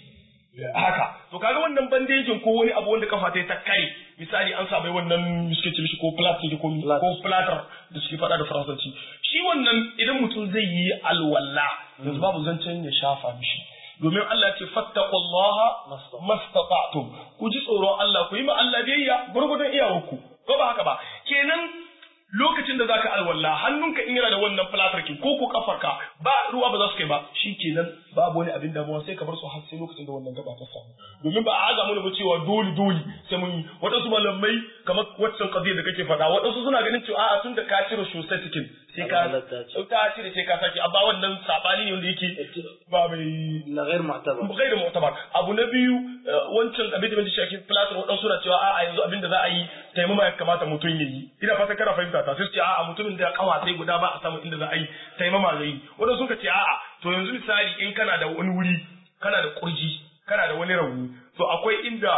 haka to kaga wannan bandejin ko wani abu wanda kafa ta yi ta kare misali an sa mai wannan suke ce mishi ko plastic ko Plat. ko platter da suke faɗa da faransanci shi wannan idan mutum zai yi alwala yanzu babu zancen ya shafa mishi domin Allah ya ce fattaqullaha Mastata'. mastata'tum ku ji tsoron Allah ku yi ma Allah biyayya gurgudun iyawarku ko ba haka ba kenan lokacin da zaka alwala hannunka in yana da wannan platarkin ko ko kafarka ba ruwa ba za su kai ba shikenan babu wani abin damuwa sai ka bar su har sai lokacin da wannan gaba ta samu domin ba a aza mu ba cewa dole dole sai mun yi waɗansu malamai kamar waccan qadiyya da kake faɗa waɗansu suna ganin cewa a'a tun da ka cire sosai cikin sai ka Halatta ce. ka cire sai ka saki amma wannan sabani ne wanda yake ba mai la ghair mu'tabar ghairu mu'tabar abu na biyu eh, wancan abin da bai shafi plaster waɗansu na cewa a'a yanzu abin da za a yi taimama ya kamata mutum ya yi ina fata kana fahimta ta sai su ce a'a mutumin da kawa sai guda ba a samu inda za a yi taimama zai yi waɗansu suka ce a'a to yanzu misali in kana da wani wuri kana da kurji kana da wani rauni to akwai inda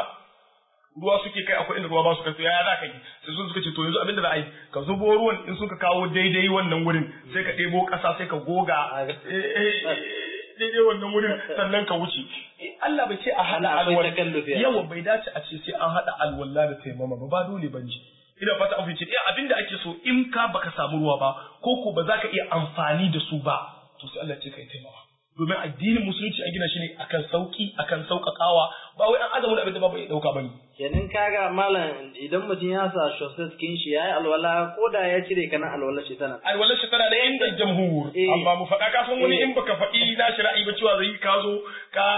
ruwa suke kai akwai inda ruwa ba su kai to yaya za ka yi sai sun suka ce to yanzu abin da za a yi ka zubo ruwan in suka kawo daidai wannan wurin sai ka ɗebo ƙasa sai ka goga eh, eh, daidai wannan wurin sannan ka wuce Allah bai ce a haɗa Allah akwai alwala takallufi a yawa bai dace a ce sai an haɗa alwala da taimama ba ba dole ba ne ina fata an fice eh abinda ake so in ka baka samu ruwa ba ko ko ba za ka iya amfani da su ba to sai Allah ce kai taimama domin addinin musulunci an gina shi ne akan sauki akan sauƙaƙawa ba wai an azamu da abin da ba bai dauka bane kenan kaga malam idan mutum ya sa shosai skin shi yayi alwala ko da ya cire kana alwala shi tana alwalar shi tana da inda jamhur Eh. amma mu faɗa ka san wani Eh. in baka faɗi na shi ra'ayi ba cewa zai ka zo ka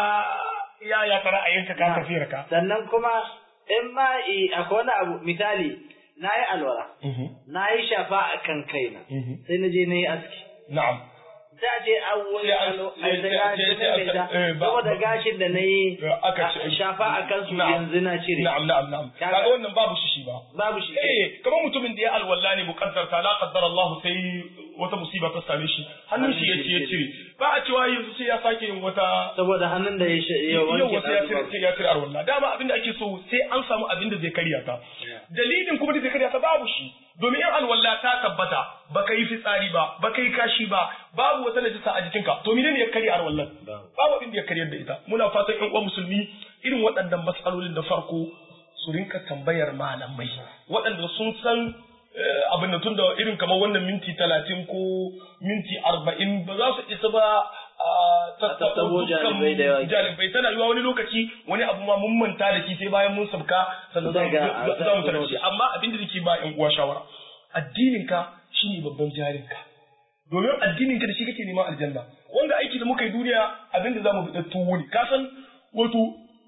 ya ya ta ra'ayinka ka tafiyar ka sannan kuma in ma i- akwai wani abu misali na yi alwala na yi shafa a kan kaina Mhm. sai na je na yi aski na'am da je an wani Sai an- alo sai- a da sai- gashin sai- kai da eh, ba- saboda ba- gashin da na yi aka a- ce- shafa a kansu Na'am. yanzu na cire na'am na'am na'am Kaga- kaga wannan babu shi shi ba babu shi eh kamar mutumin da ya alwala ne muqaddarta la qaddara Allah sai wata musiba ta same shi hannun shi ya ce ya cire ba a cewa yanzu sai ya sake yin wata saboda hannun da ya sh- ya yau wanke sai ya ɗazu cire babu. sai ya cire arwalla dama abin da ake so sai an samu abin da zai karya ta dalilin kuma da zai karya ta babu shi domin in alwalla ta tabbata baka yi fitsari ba baka yi kashi ba babu wata najisa a jikinka to menene ya karya arwallan Babu. babu abin da ya karyar da ita muna fatan ƴan uwan musulmi irin waɗannan matsalolin da farko su rinka tambayar malamai waɗanda sun san eh, abin da tunda irin kamar wannan minti talatin ko minti arba'in ba za su isa ba a tattabo tattabo janibai da yawa. janibai tana yiwa wani lokaci wani abu ma mun manta da shi sai bayan mun sabka sannan za mu- Daga- za- za mu tarar da shi za- amma abin da nake ba ƴan uwa shawara addininka shine babban jarinka domin addininka da shi kake neman aljanna wanda aiki da muka yi duniya abin da zamu bi tuwo ne ka san wato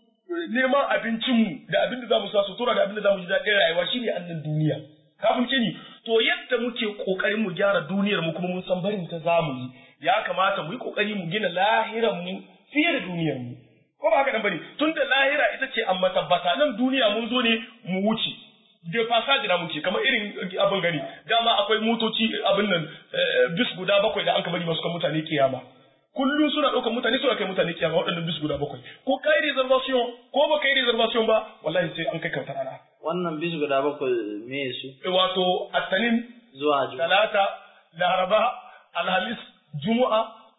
neman abincinmu da abin da zamu sa sutura da abin da zamu ji daɗin rayuwa shine annan duniya ka fahimce ni to yadda muke kokarin mu gyara duniyar mu kuma mun san barin ta zamu yi ya kamata mu yi kokari mu gina lahiran mu fiye da duniyar mu ko ba haka nan bane tunda lahira ita ce an matabbata nan duniya mun zo ne mu wuce da fasaji na muke kamar irin abin gani dama akwai motoci abin nan eh, bis guda bakwai da an ka bari masu kan mutane kiyama kullum suna ɗaukar mutane suna kai mutane kiyama waɗannan bis guda bakwai ko kai reservation ko ba kai reservation ba wallahi sai an kai kautar rana wannan bisu guda bakwai me su Eh, wato attanin zuwa juma'a talata laraba alhamis juma'a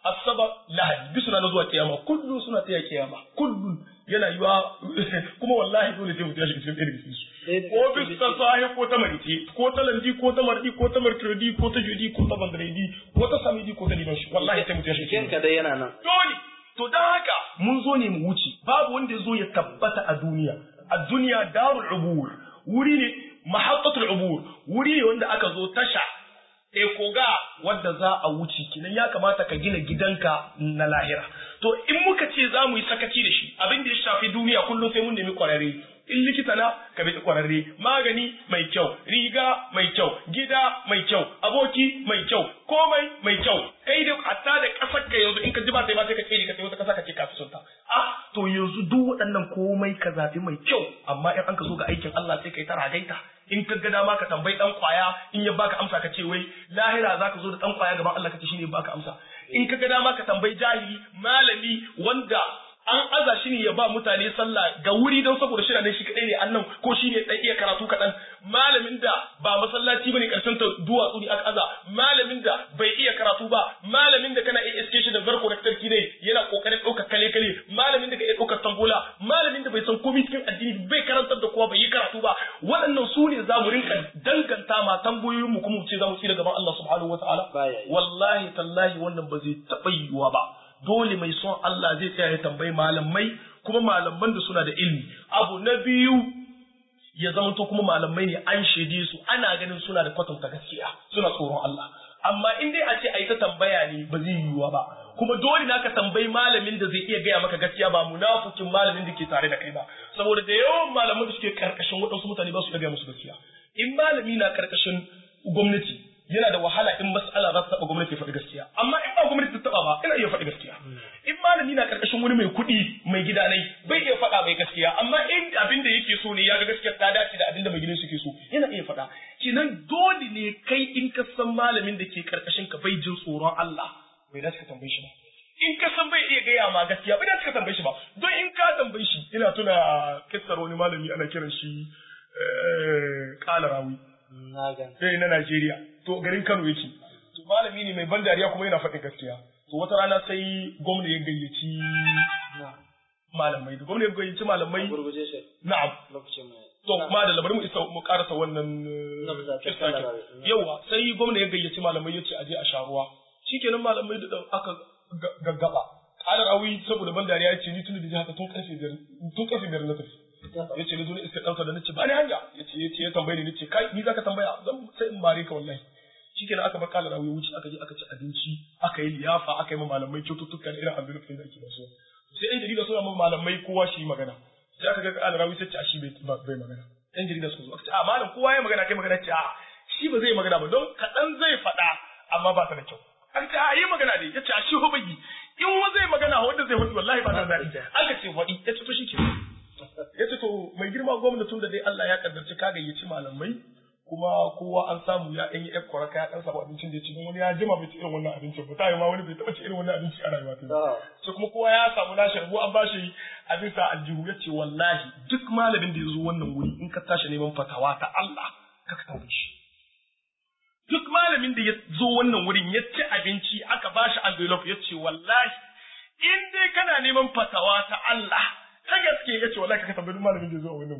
asabar lahadi bi suna zuwa kiyama kullu suna taya kiyama kullu yana yiwa kuma wallahi dole sai mutum ya shiga cikin ɗaya daga cikin su ko bis ta sahi ko ta marice ko ta landi ko ta mardi ko ta mercredi ko ta jeudi ko ta vendredi ko ta samedi ko ta dimanche wallahi sai mutum ya shiga cikin ka dai yana nan dole to dan haka mun zo ne mu wuce babu wanda ya zo ya tabbata a duniya a duniya darul ubur wuri ne mahaqqatul ubur wuri ne wanda aka zo tasha e koga wadda za a wuce kinan ya kamata ka gina gidanka na lahira to in muka ce za mu yi sakaci da shi abin da ya shafi duniya kullum sai mun nemi kwararre in likita na ka bi kwararre magani mai kyau riga mai kyau gida mai kyau aboki mai kyau komai mai kyau kai da hatta da kasar ka yanzu in ka ji ba sai ba sai ka ce ka sai wata kasa ka ce ka fi sunta ah to yanzu duk waɗannan komai ka zafi mai kyau amma in an ka zo ga aikin Allah sai kai ta ragaita in ka ga dama ka tambayi dan kwaya in ya baka amsa ka ce wai lahira zaka zo da dan kwaya gaban Allah ka ce shine baka amsa in ka ga dama ka tambayi jahili malami wanda an aza shi ne ya ba mutane sallah ga wuri don saboda shi ne shi kadai ne annan ko shi ne dan iya karatu kaɗan malamin da ba masallaci bane karshen ta duwatsu ne aka aza malamin da bai iya karatu ba malamin da kana iya iske shi da zarko da tarki ne yana kokarin ɗaukar kale kale malamin da ka iya ɗaukar tambola malamin da bai san komai cikin addini bai karantar da kowa bai yi karatu ba waɗannan su ne za mu rinka danganta ma tambayoyin mu kuma mu ce za mu tsira gaban Allah subhanahu wataala wallahi tallahi wannan ba zai taɓa yiwuwa ba dole mai son Allah zai tsaya ya tambayi malamai kuma malaman da suna da ilmi abu na biyu ya zamanto kuma malamai ne an shaide su ana ganin suna da kwatanta gaskiya suna tsoron Allah amma in dai a ce a yi ta tambaya ne ba zai yiwuwa ba kuma dole na ka tambayi malamin da zai iya gaya maka gaskiya ba munafukin malamin da ke tare da kai ba saboda da yawan malaman da suke karkashin waɗansu mutane ba su iya gaya musu gaskiya in malami na karkashin gwamnati yana da wahala in mas'ala za ta taɓa gwamnati ya faɗi gaskiya amma in ba gwamnati ta taɓa ba ina iya faɗi gaskiya in malami na ƙarƙashin wani mai kuɗi mai gida nai bai iya faɗa mai gaskiya amma in abin da yake so ne ya ga gaskiya ta dace da abin da mai gidan suke so yana iya faɗa kenan dole ne kai in ka san malamin da ke ƙarƙashin ka bai jin tsoron Allah bai dace ka tambaye shi ba in ka san bai iya gaya ma gaskiya bai dace ka tambaye shi ba don in ka tambaye shi ina tuna kissar wani malami ana kiran shi ƙala rawi sai na Najeriya to garin Kano yake to malami ne mai ban dariya kuma yana faɗin gaskiya to wata rana sai gwamna ya gayyaci malamai da gwamna ya gayyaci malamai na'am to ma da labarin mu isa mu karasa wannan yawa sai gwamna ya gayyaci malamai ya ce aje a sharuwa shikenan malamai da aka gaggaba kalar awi saboda ban dariya ya ce ni tun da haka tun karfe biyar tun karfe biyar na tafi ya ce na zo na iska ɗauka da nace ba ni hanya ya ce ya ce ya tambaye ni nace kai ni zaka tambaya zan sai in mare ka wallahi shikenan aka bar kala rawi wuce aka je aka ci abinci aka yi liyafa aka yi ma malamai kyaututtuka da irin abin da ake da su sai ɗan jarida suna ma malamai kowa shi magana sai aka ga kala rawi sai ce a shi bai bai magana ɗan jarida suka zo aka ce a malam kowa ya magana kai magana ce a shi ba zai magana ba don kaɗan zai faɗa amma ba ta da kyau aka ce a yi magana ne ya ce a shi ho bai in wa zai magana wanda zai faɗi wallahi ba ta da aka ce faɗi ya ce to shi ke ya ce to mai girma gwamnatin da dai Allah ya kaddarci ka gayyaci malamai kuma kowa an samu ya ɗan yi ƴan kwaraka ya ɗan samu abincin da ya ci don wani ya jima bai ci irin wannan abincin ba tayi ma wani bai taɓa ci irin wannan abinci a rayuwa ta sai kuma kowa ya samu nashi rabu an bashi abin sa aljihu ya ce wallahi duk malamin da ya zo wannan wuri in ka tashi neman fatawa ta Allah ka ka tambaye shi duk malamin da ya zo wannan wurin ya ci abinci aka bashi envelope ya ce wallahi in dai kana neman fatawa ta Allah ta gaske ya ce wallahi ka tambayi malamin da ya zo a wannan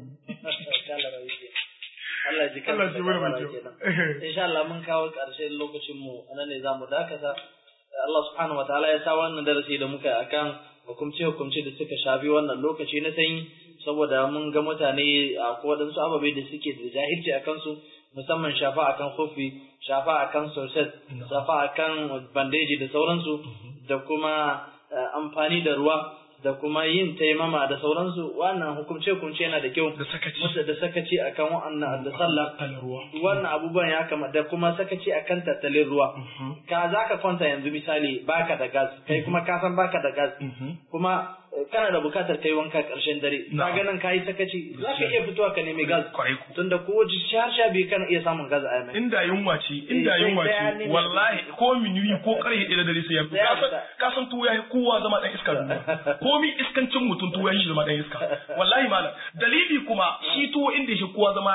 wuri Allah ji kan Allah ji wani mai Insha Allah mun kawo ƙarshen lokacin mu anan ne zamu dakata. Allah subhanahu wa ta'ala ya sa wannan darasi da muka akan hukumce hukumce da suka shafi wannan lokaci na sanyi saboda mun ga mutane a waɗansu ababe da suke da jahilci a kansu musamman shafa akan kofi shafa akan soset shafa akan bandeji da sauransu da kuma amfani da ruwa da kuma yin taimama da sauransu wannan hukumce hukumce yana da kyau da sakaci musu da sakaci akan wa'annan da sallah wannan abubuwan ya kama da kuma sakaci akan tattalin ruwa ka za ka kwanta yanzu misali baka da gas kai kuma ka san baka da gas kuma kana da bukatar kai wanka karshen dare ka ga nan kayi sakaci za ka iya fitowa ka nemi gas tunda ko sha sha biyu kana iya samun gas a yamai inda yunwa ce inda yunwa ce wallahi ko minuyi ko karhe ɗaya da dare sai ya fito ka san tuwo ya kowa zama dan iska duniya komi iskancin mutum tuwo ya shi zama dan iska wallahi malam dalili kuma shi tuwo inda shi kowa zama ta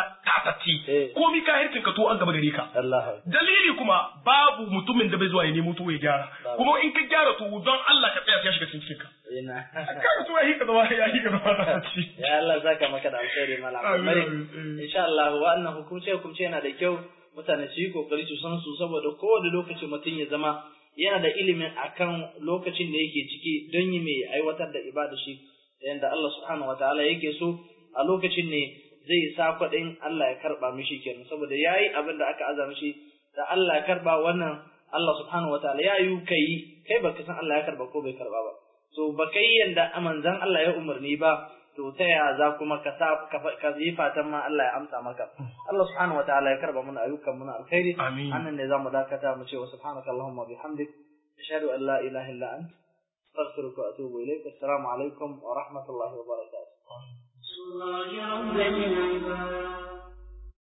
tatacce komi kahircin ka to an gaba gare ka dalili kuma babu mutumin da bai zuwa ya nemo to ya gyara kuma in ka gyara to don Allah ka tsaya ya shiga cikin ka ka to ya hika zama ya hika zama tatacce ya Allah zaka maka da alkhairi malam insha Allah wannan hukunce hukunce yana da kyau mutane su yi kokari su san su saboda kowane lokaci mutum ya zama yana da ilimin akan lokacin da yake ciki don yi mai aiwatar da ibada shi yanda Allah subhanahu wataala yake so a lokacin ne zai sa kwaɗin Allah ya karɓa mishi kenan saboda ya yi abin da aka aza mishi da Allah ya karɓa wannan Allah subhanahu wa ta'ala ya yi kai kai baka san Allah ya karɓa ko bai karɓa ba to ba kai yanda manzon Allah ya umarni ba to ta ya za kuma ka sa ka yi fatan ma Allah ya amsa maka Allah subhanahu wa ta'ala ya karɓa mana ayyukan muna alkhairi amin annan ne zamu dakata mu ce wa subhanaka allahumma bihamdik ashhadu an la ilaha illa ant astaghfiruka wa atubu ilaik assalamu alaikum wa rahmatullahi wa barakatuh الله رب العباد